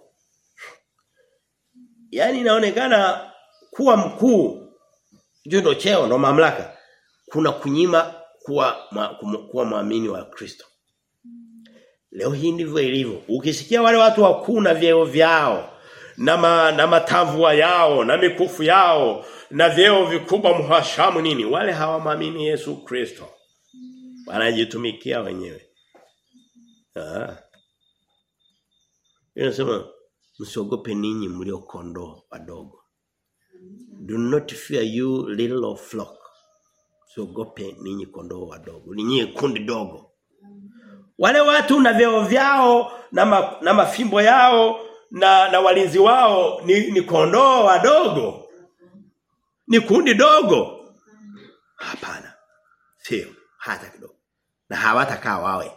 Yaani inaonekana kuwa mkuu ndio ndo cheo ndo mamlaka. Kuna kunyima kuwa ma, kuwa muamini wa Kristo. Leo hii ndivyo ilivyo. Ukisikia wale watu wakuu na vyeo vyao na ma, na matavua yao na mikufu yao na vyeo vikubwa mhashamu nini wale hawamwamini Yesu Kristo wanajitumikia wenyewe ah inasema msiogope ninyi mlio kondoo wadogo do not fear you little of flock msiogope ninyi kondoo wadogo ninyi kundi dogo wale watu na vyeo vyao na, ma, na mafimbo yao na na walinzi wao ni, ni kondoo wadogo. Ni kundi dogo. Hapana. Sio hata kidogo. Na hawatakaa wawe.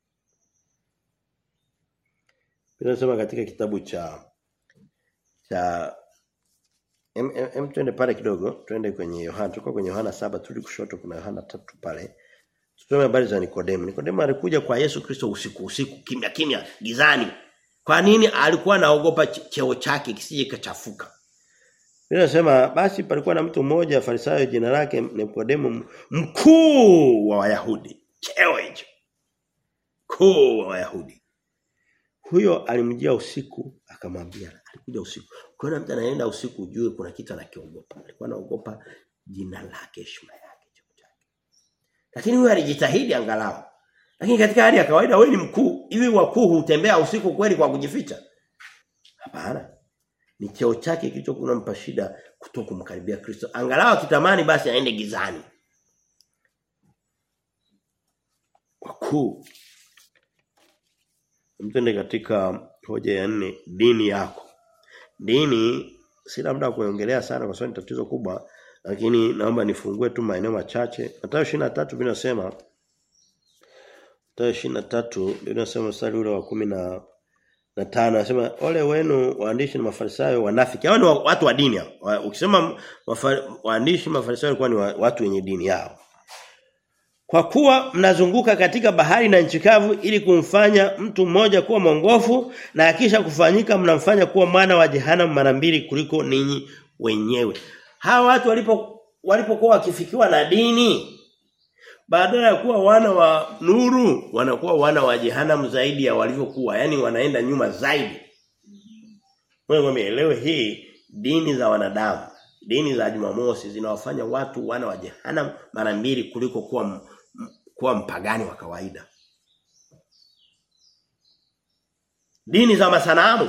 Tunasema katika kitabu cha cha em, em, em twende pale kidogo, twende kwenye Yohana. Tuko kwenye Yohana saba tuli kushoto kuna Yohana tatu pale. Tusome habari za Nikodemo. Nikodemo alikuja kwa Yesu Kristo usiku usiku kimya kimya gizani. Kwa nini alikuwa anaogopa cheo chake kisije kachafuka? Ninasema basi palikuwa na mtu mmoja Farisayo jina lake Nikodemo mkuu wa Wayahudi. Cheo hicho. Mkuu wa Wayahudi. Huyo alimjia usiku akamwambia alikuja usiku. Kwa hiyo mtu anaenda usiku ujue kuna kitu anakiogopa. Alikuwa anaogopa jina lake heshima yake cheo chake. Lakini huyo alijitahidi angalau. Lakini katika hali ya kawaida wewe ni mkuu, hivi wakuu hutembea usiku kweli kwa kujificha? Hapana. Ni cheo chake kilichokuwa mpa shida kutoka kumkaribia Kristo. Angalau akitamani basi aende gizani. Wakuu. Mtende katika hoja ya nne dini yako. Dini sina muda kuongelea sana kwa sababu ni tatizo kubwa lakini naomba nifungue tu maeneo machache. Mathayo 23 vinasema Mathayo 23 Biblia inasema mstari ule wa kumi na na tano anasema ole wenu waandishi na mafarisayo wanafiki. Hao ni watu wa dini hao. Ukisema waandishi mafarisayo walikuwa ni watu wenye dini yao. Kwa kuwa mnazunguka katika bahari na nchi kavu ili kumfanya mtu mmoja kuwa mwongofu na akisha kufanyika mnamfanya kuwa mwana wa jehanamu mara mbili kuliko ninyi wenyewe. Hawa watu walipo walipokuwa wakifikiwa na dini badala ya kuwa wana wa nuru wanakuwa wana wa jehanamu zaidi ya walivyokuwa yani wanaenda nyuma zaidi wewe umeelewe hii dini za wanadamu dini za Jumamosi zinawafanya watu wana wa jehanamu mara mbili kuliko kuwa kuwa mpagani wa kawaida dini za masanamu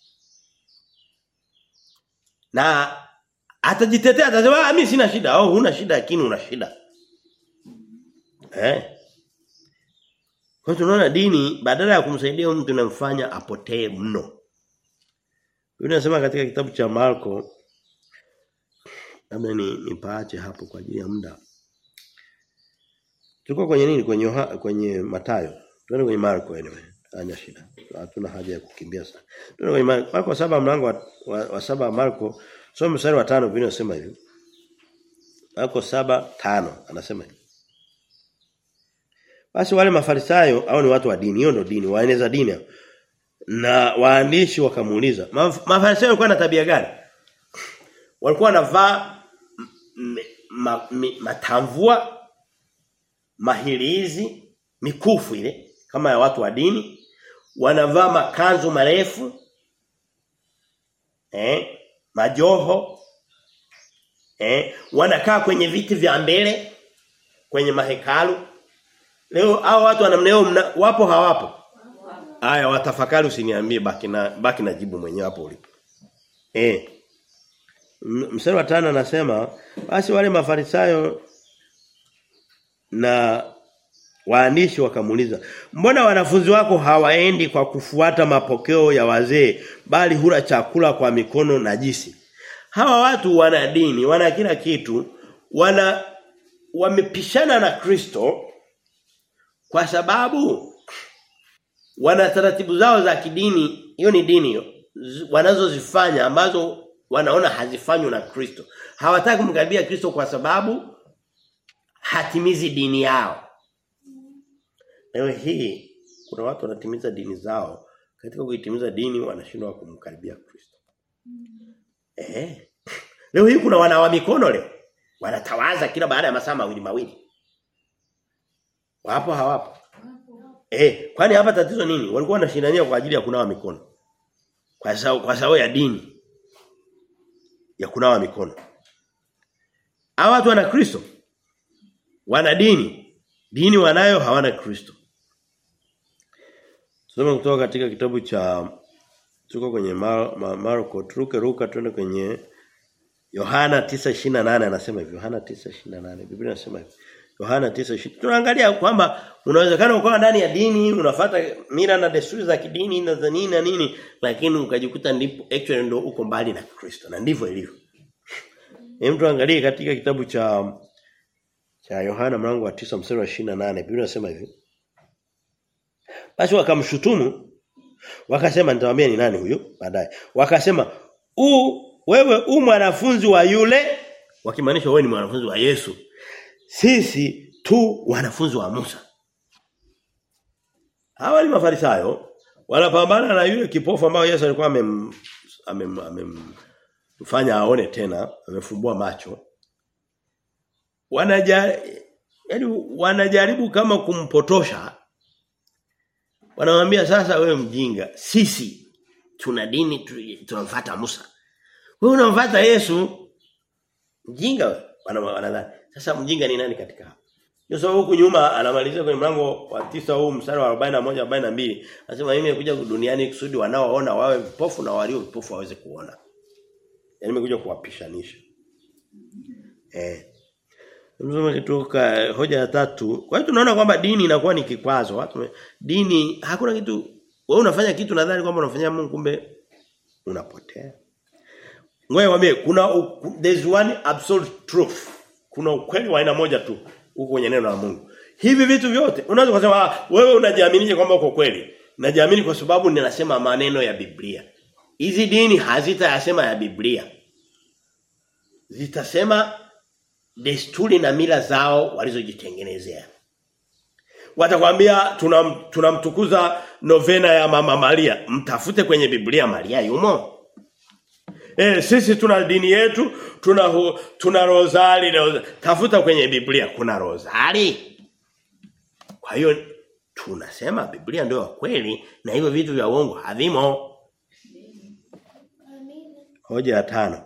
na atajitetea atasema mimi sina shida au oh, huna shida lakini una shida Eh? Kwa tunaona dini badala ya kumsaidia mtu inamfanya apotee mno. Biblia inasema katika kitabu cha Marko labda ni nipaache hapo kwa ajili ya muda. Tuko kwenye nini? Kwenye kwenye Mathayo. Tuende kwenye Marko anyway. Hanya shida. Hatuna haja ya kukimbia sana. Tuende kwenye Marko, Marko saba mlango wa, wa, wa saba Marko. Soma mstari wa 5 Biblia inasema hivi. Marko saba tano anasema hivi. Basi wale mafarisayo au ni watu wa dini, hiyo ndio dini, waeneza dini hao. Na waandishi wakamuuliza, "Maf- mafarisayo walikuwa na tabia gani? Walikuwa wanavaa m- ma, mi- matamvua mahirizi mikufu ile kama ya watu wa dini wanavaa makanzu marefu eh majoho eh wanakaa kwenye viti vya mbele kwenye mahekalu leo hao watu wanamneo mna, wapo hawapo haya watafakari usiniambie baki na baki na jibu mwenyewe hapo ulipo eh M- mstari wa tano anasema basi wale mafarisayo na waandishi wakamuuliza mbona wanafunzi wako hawaendi kwa kufuata mapokeo ya wazee bali hula chakula kwa mikono najisi hawa watu wana dini wana kila kitu wana wamepishana na Kristo kwa sababu wana taratibu zao za kidini hiyo ni dini hiyo zi- wanazozifanya ambazo wanaona hazifanywi na Kristo hawataki kumkaribia Kristo kwa sababu hatimizi dini yao leo hii kuna watu wanatimiza dini zao katika kuitimiza dini wanashindwa kumkaribia Kristo eh leo hii kuna wanawa mikono leo wanatawaza kila baada ya masaa mawili mawili wapo hawapo Eh, kwani hapa tatizo nini? Walikuwa wanashindania kwa ajili ya kunawa mikono. Kwa sababu kwa sababu ya dini ya kunawa mikono. Hawa watu wana Kristo. Wana dini. Dini wanayo hawana Kristo. Tusome kutoka katika kitabu cha tuko kwenye Mar, Mar, Marko turuke ruka twende kwenye Yohana 9:28 anasema hivyo. Yohana 9:28. Biblia inasema hivyo. Yohana 9:20. Tunaangalia kwamba unawezekana ukawa ndani ya dini, unafuata mila na desturi za kidini na za nini na nini, lakini ukajikuta ndipo actually ndio uko mbali na Kristo. Na ndivyo ilivyo. Hem tuangalie katika kitabu cha cha Yohana mlango wa 9 mstari wa 28. Biblia inasema hivi. Basi wakamshutumu wakasema nitawaambia ni nani huyo baadaye. Wakasema u wewe u mwanafunzi wa yule wakimaanisha wewe ni mwanafunzi wa Yesu sisi tu wanafunzi wa Musa. Hawa ni mafarisayo wanapambana na yule kipofu ambao Yesu alikuwa amem amem, amem mfanya aone tena, amefumbua macho. Wanaja yani wanajaribu kama kumpotosha. Wanamwambia sasa wewe mjinga, sisi tuna dini tu- tunamfuata Musa. Wewe unamfuata Yesu. Mjinga wewe. Wana- wanadhani. Sasa mjinga ni nani katika hapa? Ndio sababu huku nyuma anamalizia kwenye mlango wa tisa huu mstari wa 41 42 anasema mimi nimekuja duniani kusudi wanaoona wawe vipofu na walio vipofu waweze kuona. Yaani nimekuja kuwapishanisha. Eh. Mzoma kutoka hoja ya tatu. Kwa hiyo tunaona kwamba dini inakuwa ni kikwazo. Watu dini hakuna kitu wewe unafanya kitu nadhani kwamba unafanyia Mungu kumbe unapotea. Ngoja wame kuna u- there's one absolute truth. Kuna ukweli wa aina moja tu huko kwenye neno la Mungu. Hivi vitu vyote unaweza kusema "Ah, wewe unajiaminije kwamba uko kweli? Najiamini kwa sababu ninasema maneno ya Biblia. Hizi dini hazitayasema ya Biblia. Zitasema desturi na mila zao walizojitengenezea. Watakwambia tunam, tunamtukuza novena ya mama Maria. Mtafute kwenye Biblia Maria yumo. Eh sisi tuna dini yetu, tuna hu, tuna rozari, rozari. Tafuta kwenye Biblia kuna rozari. Kwa hiyo tunasema Biblia ndio ya kweli na hivyo vitu vya uongo havimo. Hoja ya tano.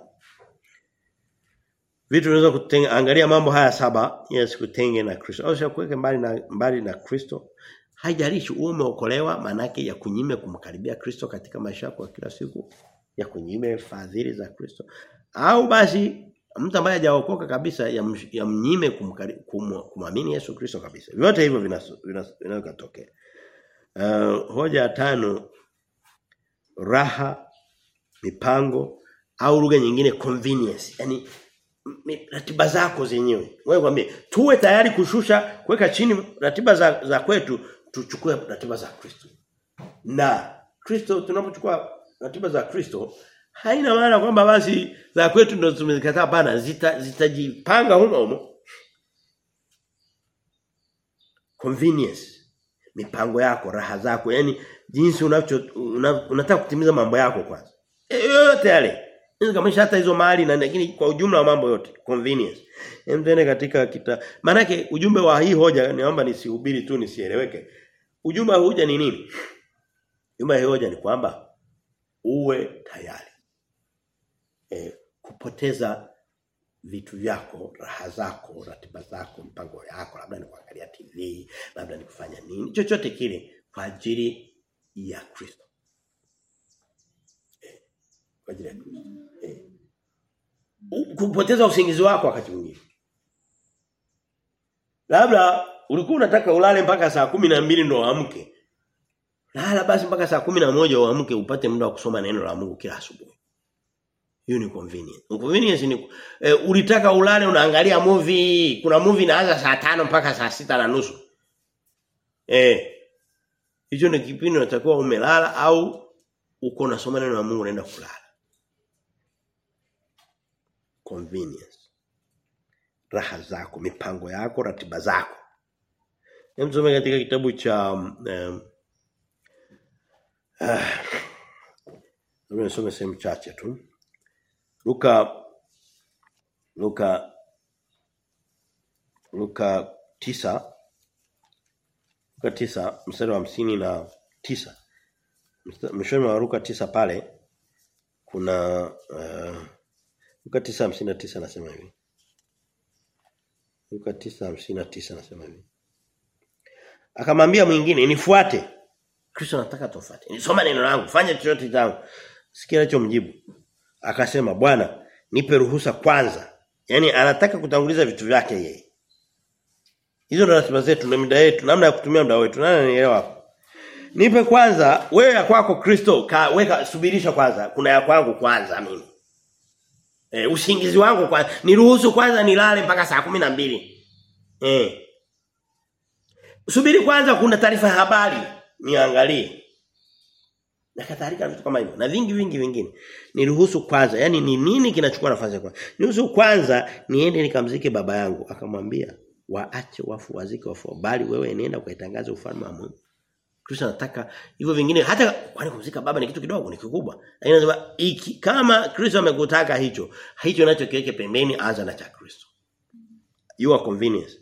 Vitu unaweza kutenga angalia mambo haya saba yes kutenge na Kristo. Au sio kuweke mbali na mbali na Kristo. Haijalishi uwe umeokolewa manake ya kunyime kumkaribia Kristo katika maisha yako ya kila siku, ya kunyime fadhili za Kristo. Au basi mtu ambaye hajaokoka kabisa ya, msh- ya mnyime kumkari- kum, kumamini Yesu Kristo kabisa. Vyote hivyo vinaweza vina, vina kutokea. Uh, hoja ya tano raha mipango au lugha nyingine convenience. Yaani m- ratiba zako zenyewe. Wewe kwambie tuwe tayari kushusha kuweka chini ratiba za, za kwetu tuchukue ratiba za Kristo. Na Kristo tunapochukua ratiba za Kristo haina maana kwamba basi za kwetu ndo tumezikataa hapana zita zitajipanga humo humo. convenience mipango yako raha zako yani jinsi unacho una, unataka kutimiza mambo yako kwanza E, yote yale Inaweza kama hata hizo mali na lakini kwa ujumla wa mambo yote convenience hem tuende katika kita maana ujumbe wa hii hoja naomba nisihubiri tu nisieleweke ujumbe wa hoja ni nini ujumbe wa hii hoja ni kwamba uwe tayari e, kupoteza vitu vyako, raha zako, ratiba zako, mpango yako, labda ni kuangalia TV, labda ni kufanya nini, chochote kile kwa ajili ya Kristo. Eh, kwa ajili ya Kristo. Eh. U- Kupoteza usingizi wako wakati mwingine. Labda ulikuwa unataka ulale mpaka saa kumi na mbili ndo uamke. Lala basi mpaka saa kumi na moja uamke upate muda wa kusoma neno la Mungu kila asubuhi. Hiyo ni convenience. Convenience ni e, ulitaka ulale unaangalia movie, kuna movie inaanza saa tano mpaka saa sita na nusu. Eh. Hicho ni kipindi unatakiwa umelala au uko unasoma neno la Mungu unaenda kulala. Convenience. Raha zako, mipango yako, ratiba zako. Hem tusome katika kitabu cha um, ah, Labda nisome sehemu chache tu. Luka Luka Luka tisa Luka tisa mstari wa hamsini na tisa Msta- Mwishoni mwa Luka tisa pale kuna uh, Luka tisa hamsini na tisa nasema hivi. Luka tisa hamsini na tisa nasema hivi. Akamwambia mwingine nifuate. Kristo anataka tufuate. Nisoma neno langu, fanya chochote changu. Sikia anachomjibu. Akasema, "Bwana, nipe ruhusa kwanza." Yaani anataka kutanguliza vitu vyake yeye. Hizo ndo ratiba zetu na muda yetu, namna ya kutumia muda wetu. Nani anielewa hapo? Nipe kwanza wewe ya kwako Kristo, ka, weka subirisha kwanza. Kuna ya kwangu kwanza mimi. Eh, usingizi wangu kwanza. Niruhusu kwanza nilale mpaka saa kumi na mbili Eh. Subiri kwanza kuna taarifa ya habari niangalie. Na kadhalika na vitu kama hivyo. Na vingi vingi vingine. Niruhusu kwanza, yani ni nini kinachukua nafasi ya kwanza? Niruhusu kwanza niende nikamzike baba yangu. Akamwambia, waache wafu wazike wafu, bali wewe nenda ukaitangaze ufalme wa Mungu. Kristo anataka hivyo vingine hata kwani kumzika baba ni kitu kidogo ni kikubwa. Lakini anasema iki kama Kristo amekutaka hicho, hicho nacho kiweke pembeni anza na cha Kristo. Your convenience.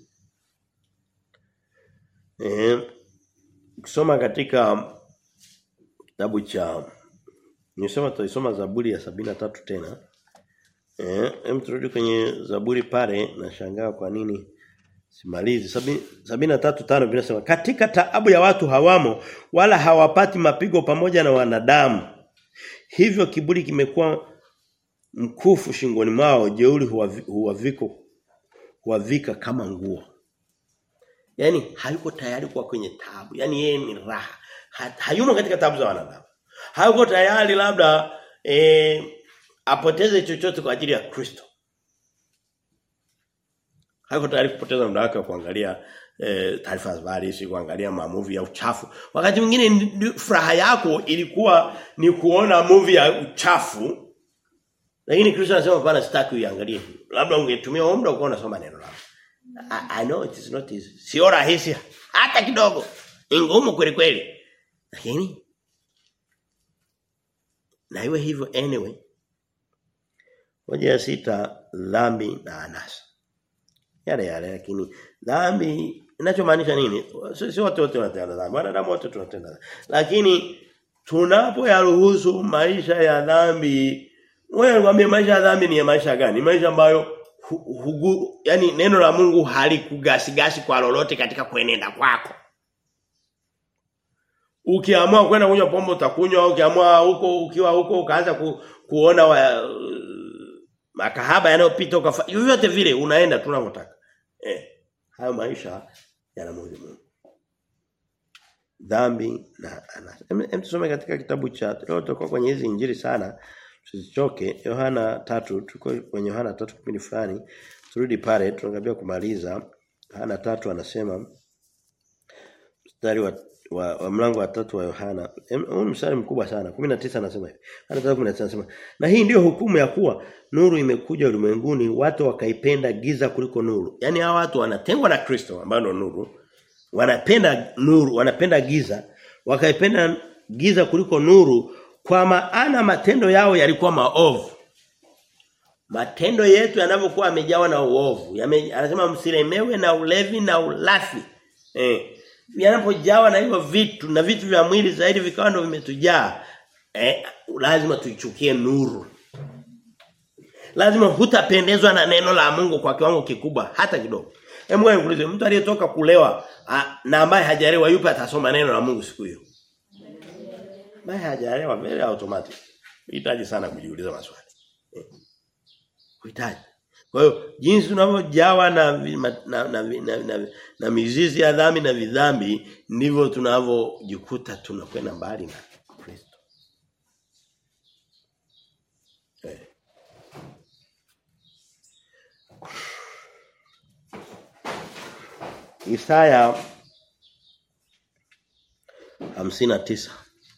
Eh, kusoma katika kitabu cha Nisema tuisoma Zaburi ya sabina tatu tena. Eh, hem turudi kwenye Zaburi pale na shangaa kwa nini simalizi. Sabi, sabina tatu tano vinasema katika taabu ya watu hawamo wala hawapati mapigo pamoja na wanadamu. Hivyo kiburi kimekuwa mkufu shingoni mwao, jeuri huwavi- huwaviko huwavika kama nguo. Yaani hayuko tayari kuwa kwenye taabu. Yaani yeye ni raha. Ha- Hayumo katika taabu za wanadamu. Hayuko tayari labda eh, apoteze chochote kwa ajili ya Kristo. Hayuko tayari kupoteza muda wake wa kuangalia eh, taarifa za habari, si kuangalia mamuvi ya uchafu. Wakati mwingine ndi- furaha yako ilikuwa ni kuona movie ya uchafu. Lakini Kristo anasema bwana sitaki uiangalie. hii." Labda ungetumia huo muda ukaona soma neno lako. I, I know it is not easy. Sio rahisi hata kidogo. Ni ngumu kweli kweli. Lakini na iwe hivyo anyway. Hoja ya sita dhambi na anasa. Yale yale lakini dhambi inachomaanisha nini? Sio si watu wote wanatenda dhambi. Wanadamu wote tunatenda dhambi. Lakini tunapoyaruhusu maisha ya dhambi wewe mwambie maisha ya dhambi ni ya maisha gani? Ni maisha ambayo hu, hugu, yani neno la Mungu halikugasigasi kwa lolote katika kuenenda kwako. Ukiamua kwenda kunywa pombe utakunywa, ukiamua huko ukiwa huko ukaanza ku, kuona wa, makahaba yanayopita ukafa yote vile unaenda tunavyotaka. Eh, hayo maisha yanamudhi Mungu. Dhambi na anasa. Hem hem tusome katika kitabu cha leo tutakuwa kwenye hizi injili sana. Tusichoke Yohana tatu tuko kwenye Yohana tatu kipindi fulani. Turudi pale tunakaribia kumaliza. Yohana tatu anasema mstari wa wa, wa mlango wa tatu wa Yohana. Em, Huu ni mstari mkubwa sana. 19 anasema hivi. Yohana 3:19 anasema, "Na hii ndiyo hukumu ya kuwa nuru imekuja ulimwenguni, watu wakaipenda giza kuliko nuru." Yaani hawa watu wanatengwa na Kristo ambaye ndo nuru. wanapenda nuru, wanapenda giza, wakaipenda giza kuliko nuru kwa maana matendo yao yalikuwa maovu. Matendo yetu yanavyokuwa yamejawa na uovu. Yame, anasema msilemewe na ulevi na ulafi. Eh. Yanapojawa na hivyo vitu na vitu vya mwili zaidi vikawa ndio vimetujaa. Eh, lazima tuichukie nuru. Lazima hutapendezwa na neno la Mungu kwa kiwango kikubwa hata kidogo. Hebu wewe nikuulize mtu aliyetoka kulewa a, na ambaye hajalewa yupi atasoma neno la Mungu siku hiyo? Ambaye hajalewa vile automatic. Hitaji sana kujiuliza maswali. Eh. Kuhitaji. Kwa hiyo jinsi tunavyojawa na, vi- ma- na, na, na, na, na, na mizizi ya dhambi na vidhambi ndivyo tunavyojikuta tunakwenda mbali na Kristo. Eh. Isaya hamsini na tisa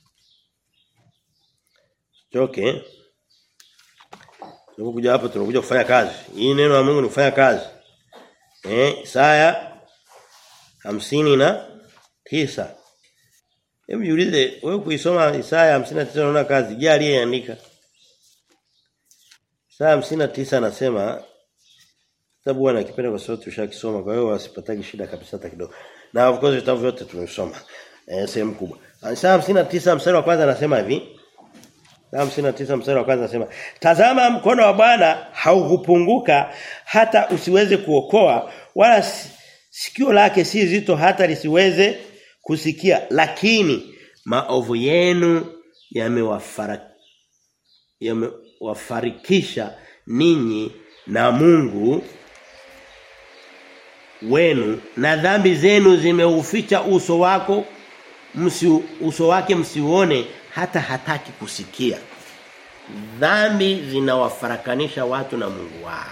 Choke Tunakuja hapa tunakuja kufanya kazi. Hii neno la Mungu ni kufanya kazi. Eh, Isaya hamsini na tisa Hebu jiulize wewe kuisoma Isaya 59 unaona kazi. Je, aliyeandika? Isaya 59 anasema Kitabu bwana kipenda kwa sababu tushakisoma kwa hiyo wasipataki shida kabisa hata kidogo. Na of course vitabu vyote tumesoma. Eh sehemu kubwa. Isaya 59 mstari wa kwanza anasema hivi. Isaya 59 mstari wa kwanza anasema, "Tazama mkono wa Bwana haukupunguka hata usiweze kuokoa wala si- sikio lake si zito hata lisiweze kusikia, lakini maovu yenu yamewafara yamewafarikisha ninyi na Mungu wenu na dhambi zenu zimeuficha uso wako msi, uso wake msiuone hata hataki kusikia dhambi zinawafarakanisha watu na Mungu wao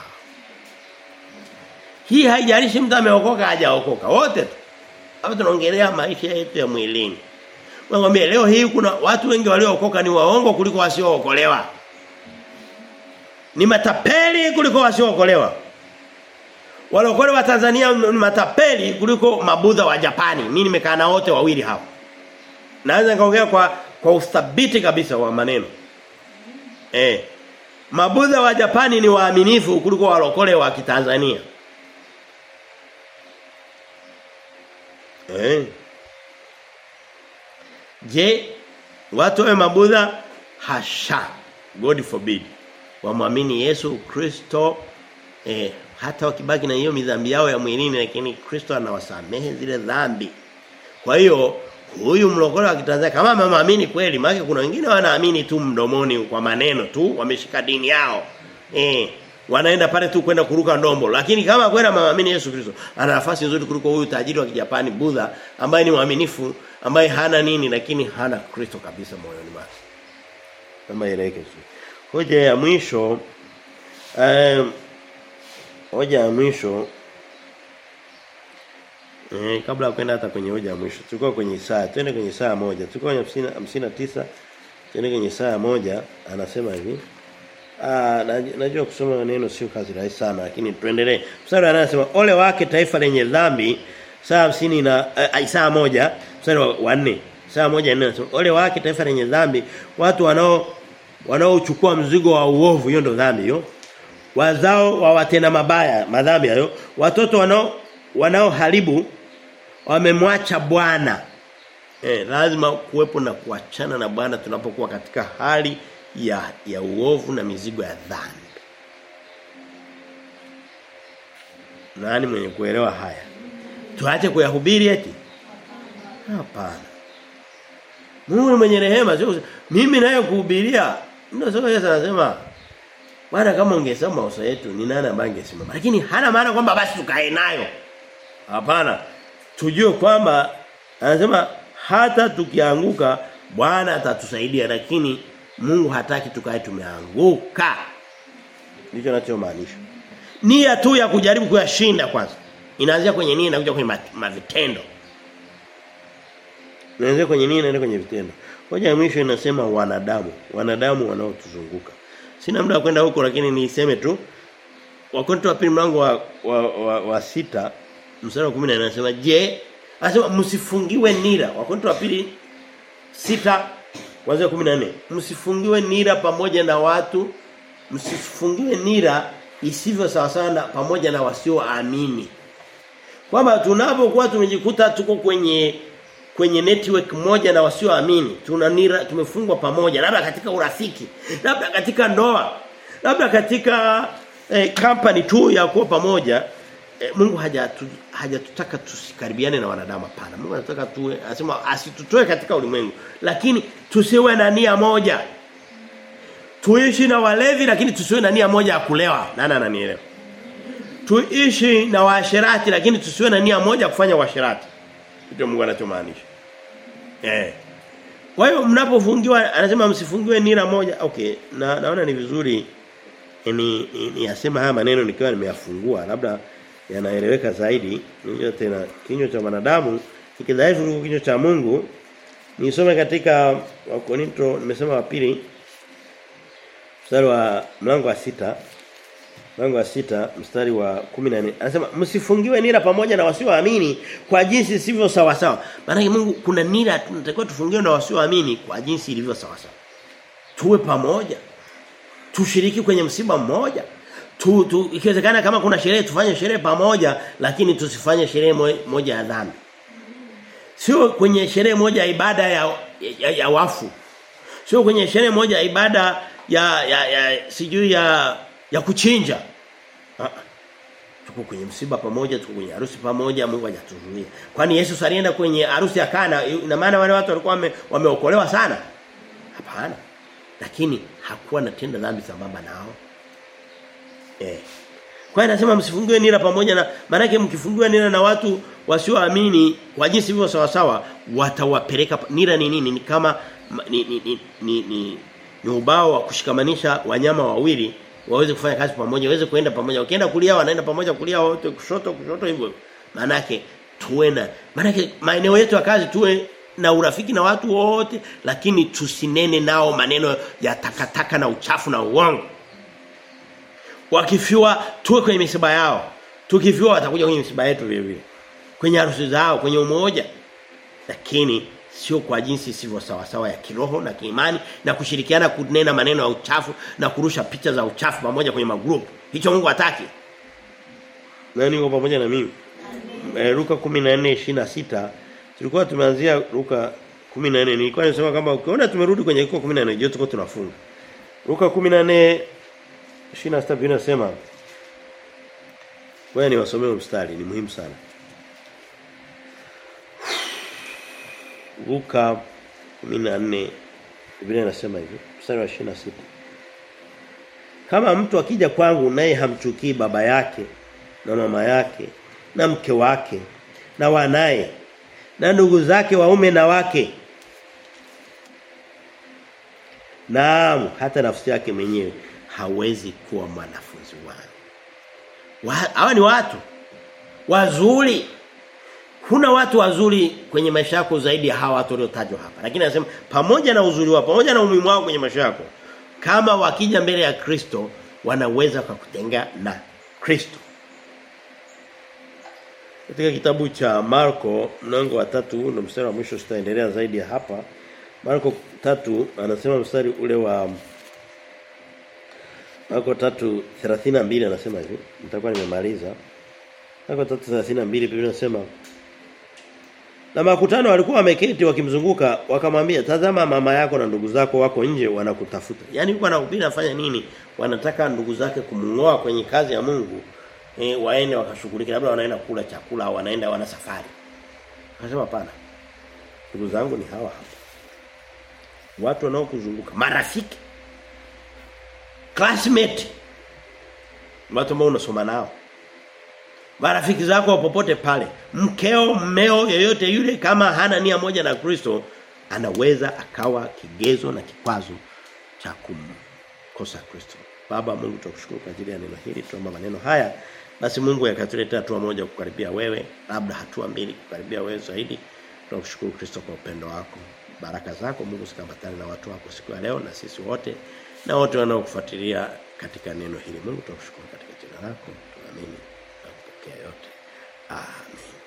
hii haijalishi mtu ameokoka hajaokoka wote tu hapa tunaongelea maisha yetu ya mwilini Nakwambia leo hii kuna watu wengi waliookoka ni waongo kuliko wasiookolewa. Ni matapeli kuliko wasiookolewa. Walokole wa Tanzania ni matapeli kuliko mabudha wa Japani. Mimi nimekaa na wote wawili hao. Naweza nikaongea kwa kwa uthabiti kabisa wa maneno. Eh. Mabudha wa Japani ni waaminifu kuliko walokole wa Kitanzania. Eh. Je, watu wa mabudha hasha. God forbid. Wamwamini Yesu Kristo eh, hata wakibaki na hiyo midhambi yao ya mwilini lakini Kristo anawasamehe zile dhambi. Kwa hiyo huyu mlokole wa Kitanzania kama amemwamini kweli maana kuna wengine wanaamini tu mdomoni kwa maneno tu wameshika dini yao. Eh wanaenda pale tu kwenda kuruka ndombo lakini kama kweli amemwamini Yesu Kristo ana nafasi nzuri kuliko huyu tajiri wa Kijapani Buddha ambaye ni mwaminifu ambaye hana nini lakini hana Kristo kabisa moyoni mwake. Kama ileke tu. Hoja ya mwisho eh hoja ya mwisho eh kabla ya kwenda hata kwenye hoja ya mwisho tulikuwa kwenye Isaya twende kwenye Isaya moja tulikuwa kwenye 59 twende kwenye Isaya moja anasema hivi Ah, najua kusoma maneno sio kazi rahisi sana lakini tuendelee. Mstari anasema ole wake taifa lenye dhambi saa 50 na uh, Isaya moja mstari wa 4. Isaya moja nne anasema ole wake taifa lenye dhambi watu wanao wanaochukua mzigo wa uovu hiyo ndo dhambi hiyo. Wazao wa watenda mabaya madhambi hayo watoto wanao wanaoharibu wamemwacha Bwana. Eh lazima kuwepo na kuachana na Bwana tunapokuwa katika hali ya ya uovu na mizigo ya dhambi. Nani mwenye kuelewa haya? Tuache kuyahubiri eti? Hapana. Mungu ni mwenye rehema sio mimi naye kuhubiria. Ndio sasa Yesu anasema Bwana kama ungesema uso yetu ni nani ambaye angesimama? Lakini hana maana kwamba basi tukae nayo. Hapana. Tujue kwamba anasema hata tukianguka Bwana atatusaidia lakini Mungu hataki tukae tumeanguka. Ndicho ninachomaanisha. Nia tu ya kujaribu kuyashinda kwanza. Inaanzia kwenye nia na kuja kwenye mavitendo. Inaanzia kwenye nia na kwenye vitendo. Hoja ya mwisho inasema wanadamu, wanadamu wanaotuzunguka. Sina muda wa kwenda huko lakini niseme tu Wakorintho wa pili mlango wa wa, wa, wa sita mstari wa 10 anasema je Anasema msifungiwe nira. Wakorintho wa pili sita kuanzia 14. Msifungiwe nira pamoja na watu, msifungiwe nira isivyo sawa sana pamoja na wasioamini. Kwamba tunapokuwa tumejikuta tuko kwenye kwenye network moja na wasioamini, tuna nira tumefungwa pamoja, labda katika urafiki, labda katika ndoa, labda katika eh, company tu ya kuwa pamoja eh, Mungu hajatu, hajatutaka tusikaribiane na wanadamu hapana. Mungu anataka tuwe anasema asitutoe katika ulimwengu, lakini tusiwe na nia moja. Tuishi na walevi lakini tusiwe na nia moja ya kulewa. Nani ananielewa? Tuishi na waasherati lakini tusiwe na nia moja ya kufanya uasherati. Ndio Mungu anachomaanisha. Eh. Kwa hiyo mnapofungiwa anasema msifungiwe nira moja. Okay, na naona ni vizuri ni, ni, ni yasema haya maneno nikiwa nimeyafungua labda yanaeleweka zaidi. Hiyo tena kinywa cha wanadamu kikidhaifu kuliko kinywa cha Mungu. Nisome katika Wakorinto nimesema wa pili mstari wa mlango wa sita mlango wa sita mstari wa 14 anasema msifungiwe nira pamoja na wasioamini kwa jinsi sivyo sawa sawa maana Mungu kuna nira tunatakiwa tufungiwe na wasioamini kwa jinsi ilivyo sawa sawa tuwe pamoja tushiriki kwenye msiba mmoja tu, tu ikiwezekana kama kuna sherehe tufanye sherehe pamoja lakini tusifanye sherehe moja ya dhambi sio kwenye sherehe moja ya ibada ya, ya, ya wafu sio kwenye sherehe moja ya ibada ya ya, ya sijui ya ya kuchinja. Ah. Tuko kwenye msiba pamoja, tuko kwenye harusi pamoja, Mungu hajatuzuia. Kwani Yesu alienda kwenye harusi ya Kana, ina maana wale watu walikuwa wame, wameokolewa sana? Hapana. Lakini hakuwa anatenda dhambi sambamba nao. Eh. Kwa hiyo anasema msifungiwe nira pamoja na maana mkifungiwa nira na watu wasioamini kwa jinsi hivyo sawa sawa watawapeleka nira ni nini? Ni kama ni ni ni, ni, ni, ni ubao wa kushikamanisha wanyama wawili waweze kufanya kazi pamoja, waweze kuenda pamoja. Wakienda kulia wanaenda pamoja kulia wote kushoto kushoto hivyo. Maana yake tuwe na maana yake maeneo yetu ya kazi tuwe na urafiki na watu wote lakini tusinene nao maneno ya takataka na uchafu na uongo. Wakifiwa tuwe kwenye misiba yao. Tukifiwa watakuja kwenye misiba yetu vile vile. Kwenye harusi zao, kwenye umoja. Lakini sio kwa jinsi sivyo sawa sawa ya kiroho na kiimani na kushirikiana kunena maneno ya uchafu na kurusha picha za uchafu pamoja kwenye magrupu. Hicho Mungu hataki. Nani yuko pamoja na mimi? E, Luka 14:26 tulikuwa tumeanzia Luka 14 nilikuwa nimesema kama ukiona tumerudi kwenye Luka 14 je tuko tunafunga. Luka 14:26 vinasema Wewe ni wasomee mstari ni muhimu sana. Luka 14 Biblia inasema hivi mstari wa 26 Kama mtu akija kwangu naye hamchukii baba yake na mama yake na mke wake na wanaye na ndugu zake waume na wake Naam hata nafsi yake mwenyewe hawezi kuwa mwanafunzi wangu. Hawa ni watu wazuri Huna watu wazuri kwenye maisha yako zaidi ya hawa watu waliotajwa hapa. Lakini anasema pamoja na uzuri wao, pamoja na umuhimu wao kwenye maisha yako, kama wakija mbele ya Kristo, wanaweza kukutenga na Kristo. Katika kitabu cha Marko mlango wa tatu ndio mstari wa mwisho sitaendelea zaidi ya hapa. Marko tatu anasema mstari ule wa Marko 3:32 anasema hivi. Nitakuwa nimemaliza. Marko 3:32 Biblia inasema na makutano walikuwa wameketi wakimzunguka wakamwambia tazama mama yako na ndugu zako wako nje wanakutafuta. Yaani yuko anahubiri afanya nini? Wanataka ndugu zake kumngoa kwenye kazi ya Mungu. E, waende wakashughulika labda wanaenda kula chakula au wanaenda wana safari. Akasema hapana. Ndugu zangu ni hawa hapa. Watu wanaokuzunguka, marafiki. Classmate. Watu ambao unasoma nao marafiki zako popote pale mkeo mmeo yoyote yule kama hana nia moja na Kristo anaweza akawa kigezo na kikwazo cha kumkosa Kristo baba Mungu tukushukuru kwa ajili ya neno hili tuomba maneno haya basi Mungu yakatuletea hatua moja kukaribia wewe labda hatua mbili kukaribia wewe zaidi tunakushukuru Kristo kwa upendo wako baraka zako Mungu zikambatane na watu wako siku ya leo na sisi wote na wote wanaokufuatilia katika neno hili Mungu tunakushukuru katika jina lako tunaamini yote. Amen.